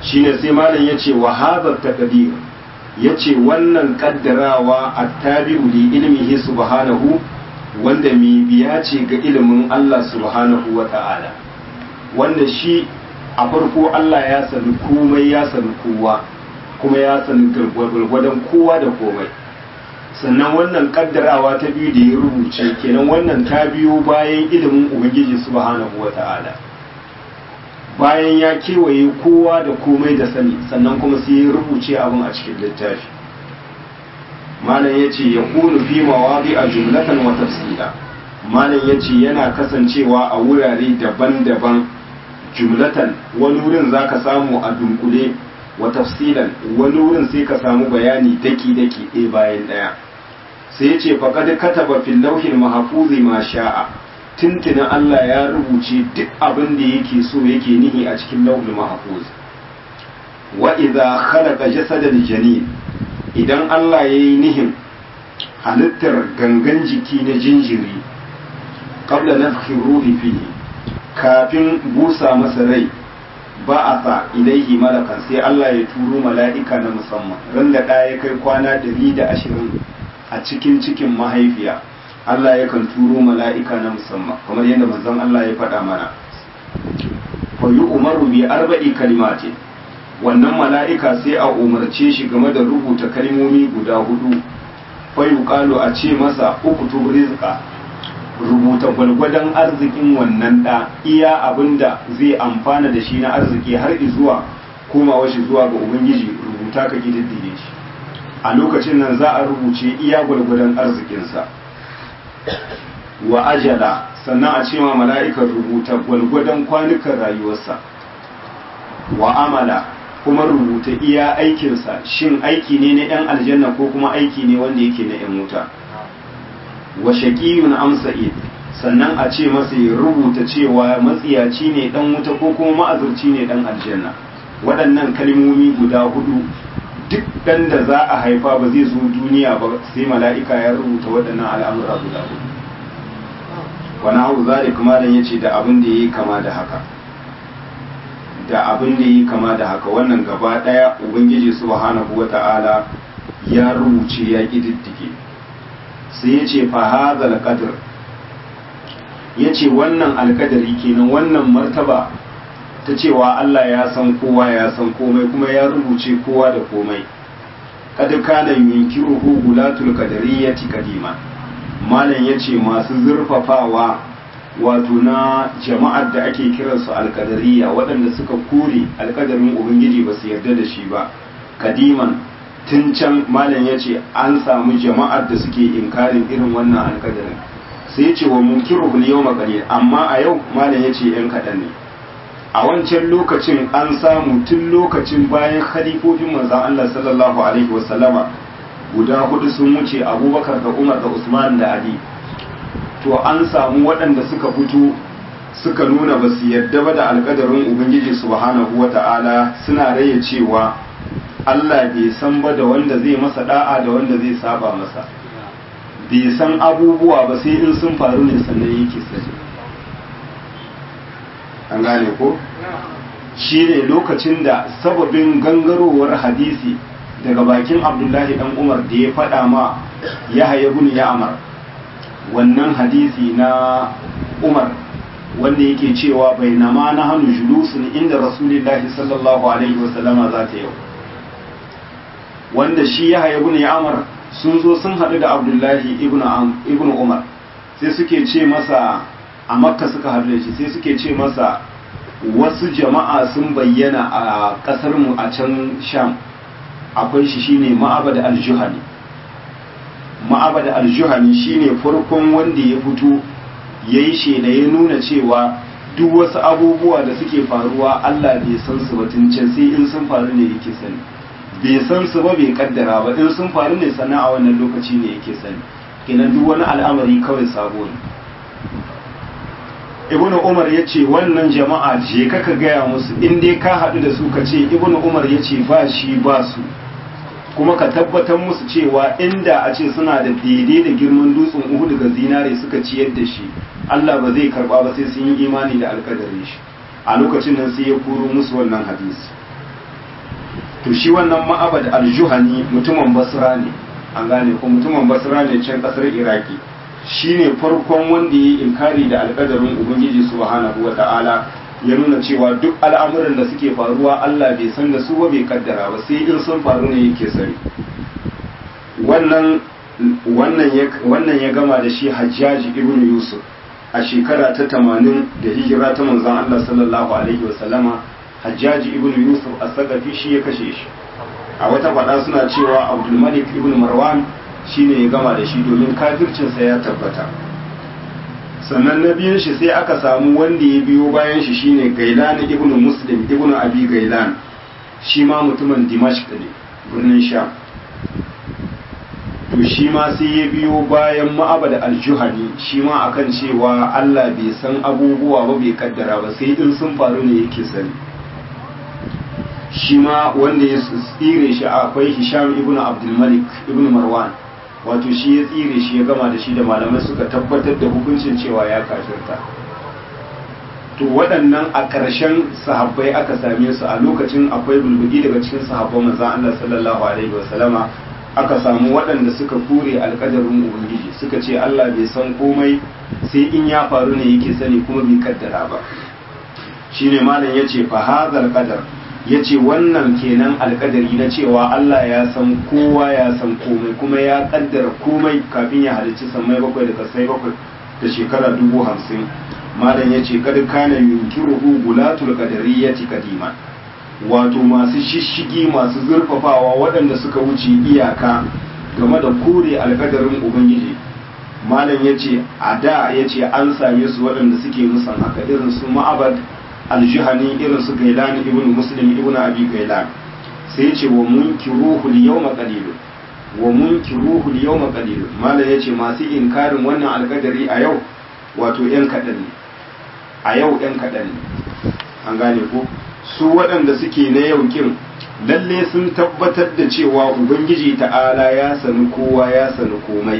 shine sai malam yace wa hadha taqdir yace wannan kaddarawa attabi'u li ilmihi subhanahu wanda mai biya ce ga ilimin Allah subhanahu wa ta'ala wanda shi a farko Allah ya sani komai ya sani kowa kuma ya sani gwargwadon kowa da komai sannan wannan kaddarawa ta biyu da ya rubuce kenan wannan ta biyo bayan ilimin ubangiji subhanahu wa ta'ala bayan ya kewaye kowa da komai da sani sannan kuma sai ya rubuce abin a cikin littafi malam ya ce ya kunu fi mawaɗi a jumlatan wa tafsila malam ya ce yana kasancewa a wurare daban-daban jumlatan wani wurin za ka samu a dunkule wa tafsilan wani wurin sai ka samu bayani daki-daki ɗaya bayan ɗaya sai ya ce faƙad kataba fil lauhin mahfuzi ma sha'a tuntuna Allah ya rubuce duk abin da yake so yake nihi a cikin lauhin mahfuz wa idza khalaqa jasadal janin idan Allah ya yi nihin halittar gangan jiki na jinjiri qabla nafkhi ruhi fihi kafin busa masa rai ba a sa ilaihi malakan sai Allah ya turo mala'ika na musamman ran da ɗaya kai kwana ɗari da ashirin a cikin cikin mahaifiya Allah yakan turo mala'ika na musamman kamar yadda manzon Allah ya faɗa mana fa yi umaru bi arba'i kalimatin wannan mala'ika sai a umarce shi game da rubuta kalmomi guda hudu fayu kalu a ce masa uku rizqa rubuta gwalgwadon arzikin wannan ɗa iya abin da zai amfana da shi na arziki har zuwa komawa shi zuwa ga ubangiji rubuta ka ƙididdige shi a lokacin nan za a rubuce iya gwalgwadon arzikinsa wa ajala sannan a ce ma mala'ikar rubuta gwalgwadon kwanukan rayuwarsa wa amala kuma rubuta iya aikinsa shin aiki ne na 'yan aljanna ko kuma aiki ne wanda yake na 'yan wuta wa shaqiyun am sa'id sannan a ce masa ya rubuta cewa matsiyaci ne dan wuta ko kuma ma'azurci ne dan aljanna waɗannan kalmomi guda hudu duk dan da za a haifa ba zai zo duniya ba sai mala'ika ya rubuta waɗannan al'amura guda hudu wani hau zalik malam yace da abin da yayi kama da haka da abin da yi kama da haka wannan gaba ɗaya ubangiji subhanahu wata'ala ya rubuce ya ƙididdige sai ya ce fahazal qadr ya ce wannan alkadari kenan wannan martaba ta cewa Allah ya san kowa ya san komai kuma ya rubuce kowa da komai kad kana yunkiruhu gulatul qadariyyati kadima malam yace masu zurfafawa wato na jama'ar da ake kiransu alkadariya waɗanda suka kore alkadarin ubangiji ba su yarda da shi ba kadiman tun can malam ya ce an samu jama'ar da suke inkarin irin wannan alkadarin sai ce wa munkiru bil yawma qalil amma a yau malam ya ce yan kaɗan ne a wancan lokacin an samu tun lokacin bayan khalifofin manzon Allah sallallahu alaihi wasallama guda hudu sun wuce Abubakar da Umar da Usman da Ali to an samu waɗanda suka fito suka nuna ba su yarda ba da alƙadarin ubangiji subhanahu wata'ala suna raye cewa Allah bai san ba da wanda zai masa da'a da wanda zai saba masa bai san abubuwa ba sai in sun faru ne sannan yake sani an gane ko shi ne lokacin da sababin gangarowar hadisi daga bakin abdullahi dan umar da ya faɗa ma ya haya ya amar wannan hadisi na umar wanda yake cewa bai nama na hannu julusun inda rasulillahi sallallahu alaihi wasallama za ta yau wanda shi ya haya ya amar sun zo sun haɗu da abdullahi ibn umar sai suke ce masa a makka suka haɗu da shi sai suke ce masa wasu jama'a sun bayyana a ƙasarmu a can sham akwai shi shine ma'abada aljuhani ma'abada aljuhani shine farkon wanda ya fito ya yi shela ya nuna cewa duk wasu abubuwa da suke faruwa Allah bai san su batun can sai in sun faru ne yake sani bai san su ba bai kaddara ba in sun faru ne sannan a wannan lokaci ne yake sani kenan duk wani al'amari kawai sabo ne ibn umar ya ce wannan jama'a je ka ka gaya musu in dai ka haɗu da su ka ce ibn umar ya ce ba shi ba su kuma ka tabbatar musu cewa inda a ce suna da daidai da girman dutsen uhu daga zinare suka ciyar da shi Allah ba zai karba ba sai sun yi imani da alkadarin shi a lokacin nan sai ya kuro musu wannan hadisi to shi wannan ma'abad al-juhani mutumin basra ne an gane ko mutumin basra ne can kasar iraki shine farkon wanda ya yi inkari da alƙadarin ubangiji subhanahu wa ta'ala ya nuna cewa duk al'amuran da suke faruwa Allah bai san da su ba bai kaddara ba sai in sun faru ne yake sani wannan wannan ya wannan ya gama da shi Hajjaji ibn Yusuf a shekara ta 80 da hijira ta manzon Allah sallallahu alaihi wa sallama Hajjaji ibn Yusuf as-Saqafi shi ya kashe shi a wata faɗa suna cewa Abdul Malik ibn Marwan shine ya gama da shi domin kafircinsa ya tabbata sannan na biyun shi sai aka samu wanda ya biyo bayan shi shine Gailan ibn Muslim ibn Abi Gailan shi ma mutumin Dimashq ne birnin Sham to shi ma sai ya biyo bayan Ma'abad al-Juhani shi ma akan cewa Allah bai san abubuwa ba bai kaddara ba sai in sun faru ne yake sani shi ma wanda ya tsire shi akwai Hisham ibn Abdul Malik ibn Marwan wato shi ya tsire shi ya gama da shi da malamai suka tabbatar da hukuncin cewa ya kafirta to waɗannan a ƙarshen sahabbai aka same su a lokacin akwai bulbudi daga cikin sahabban manzon Allah sallallahu alaihi wasallama aka samu waɗanda suka kure alƙadarin ubangiji suka ce Allah bai san komai sai in ya faru ne yake sani kuma bai kaddara ba shine malam yace fa hadhal qadar ya ce wannan kenan alkadari na cewa Allah ya san kowa ya san komai kuma ya kaddara komai kafin ya halicci sammai bakwai da kasai bakwai da shekara dubu hamsin malam ya ce kada kana yunkiruhu gulatul qadariyyati kadiman wato masu shishigi masu zurfafawa waɗanda suka wuce iyaka game da kore alkadarin ubangiji malam ya ce a da ya ce an same su waɗanda suke musan haka irin su ma'abad aljihani irin su gailan ibn muslim ibn abi gailan sai ce wa munkiruhu al-yawma qalil wa munkiruhu al-yawma qalil malam yace masu inkarin wannan alkadari a yau wato yan kadan ne a yau yan kadan ne an gane ko su waɗanda suke na yau kin lalle sun tabbatar da cewa ubangiji ta'ala ya sani kowa ya sani komai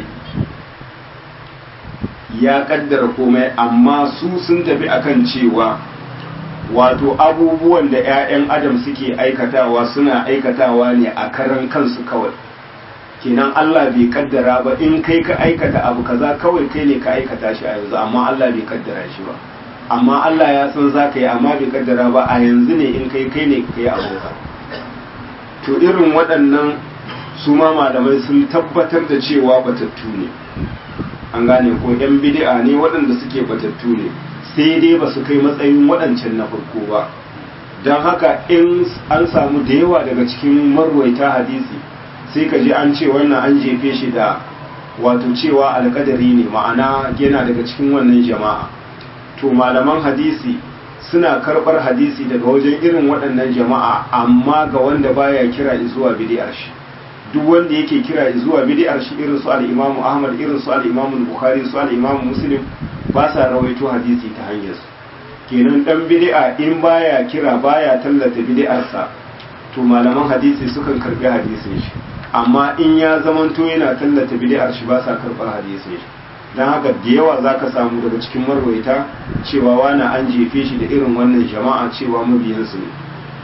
ya kaddara komai amma su sun tafi akan cewa wato abubuwan da 'ya'yan adam suke aikatawa suna aikatawa ne a karan kansu kawai kenan Allah bai kaddara ba in kai ka aikata abu kaza kawai kai ne ka aikata shi a yanzu amma Allah bai kaddara shi ba amma Allah ya san za ka yi amma bai kaddara ba a yanzu ne in kai kai ne ka yi abuka to irin waɗannan su ma malamai sun tabbatar da cewa batattu ne an gane ko 'yan bid'a ne waɗanda suke batattu ne sai dai ba su kai matsayin waɗancan na farko ba don haka in an samu da yawa daga cikin marwaita hadisi sai ka ji an ce wannan an jefe shi da wato cewa alkadari ne ma'ana yana daga cikin wannan jama'a to malaman hadisi suna karɓar hadisi daga wajen irin waɗannan jama'a amma ga wanda baya kira zuwa bid'ar shi duk wanda yake kira zuwa bid'ar shi irin su al-Imam Ahmad irin su al-Imam Bukhari su al-Imam Muslim ba sa rawaito hadisi ta hanyar su kenan dan bid'a in baya kira baya tallata bid'arsa to malaman hadisi sukan karbi hadisin shi amma in ya zamanto yana tallata bid'ar shi ba sa karbar hadisin shi dan haka da yawa zaka samu daga cikin marwaita cewa wani an jefe shi da irin wannan jama'a cewa mabiyansu ne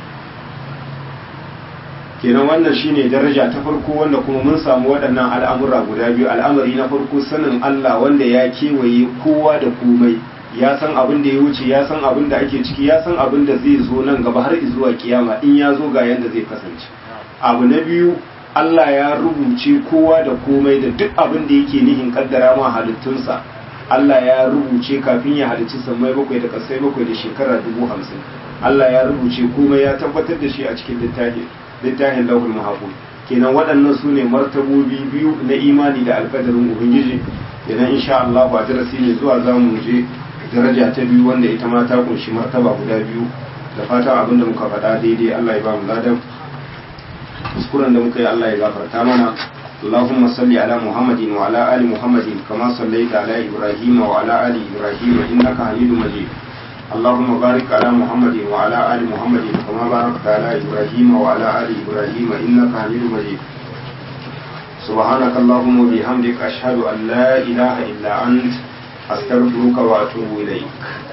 kenan wannan shine daraja ta farko wanda kuma mun samu waɗannan al'amura guda biyu al'amari na farko sanin Allah wanda ya kewaye kowa da komai ya san abin da ya wuce ya san abin da ake ciki ya san abin da zai zo nan gaba har zuwa kiyama in ya zo ga yanda zai kasance abu na biyu Allah ya rubuce kowa da komai da duk abin da yake nihin kaddara ma halittunsa Allah ya rubuce kafin ya halicci sammai bakwai da kasai bakwai da shekara dubu hamsin Allah ya rubuce komai ya tabbatar da shi a cikin littafi littafin lauhul mahfuz kenan waɗannan su ne martabobi biyu na imani da alƙadarin ubangiji idan insha Allah ba darasi ne zuwa za mu je daraja ta biyu wanda ita ma ta kunshi martaba guda biyu da fatan abin da muka faɗa daidai Allah ya ba mu ladan kuskuren da muka yi Allah ya gafarta mana اللهم صل على محمد وعلى آل محمد كما صليت على إبراهيم وعلى آل إبراهيم إنك حميد مجيد اللهم بارك على محمد وعلى آل محمد كما باركت على إبراهيم وعلى آل إبراهيم إنك حميد مجيد سبحانك اللهم وبحمدك أشهد أن لا إله إلا أنت أستغفرك وأتوب إليك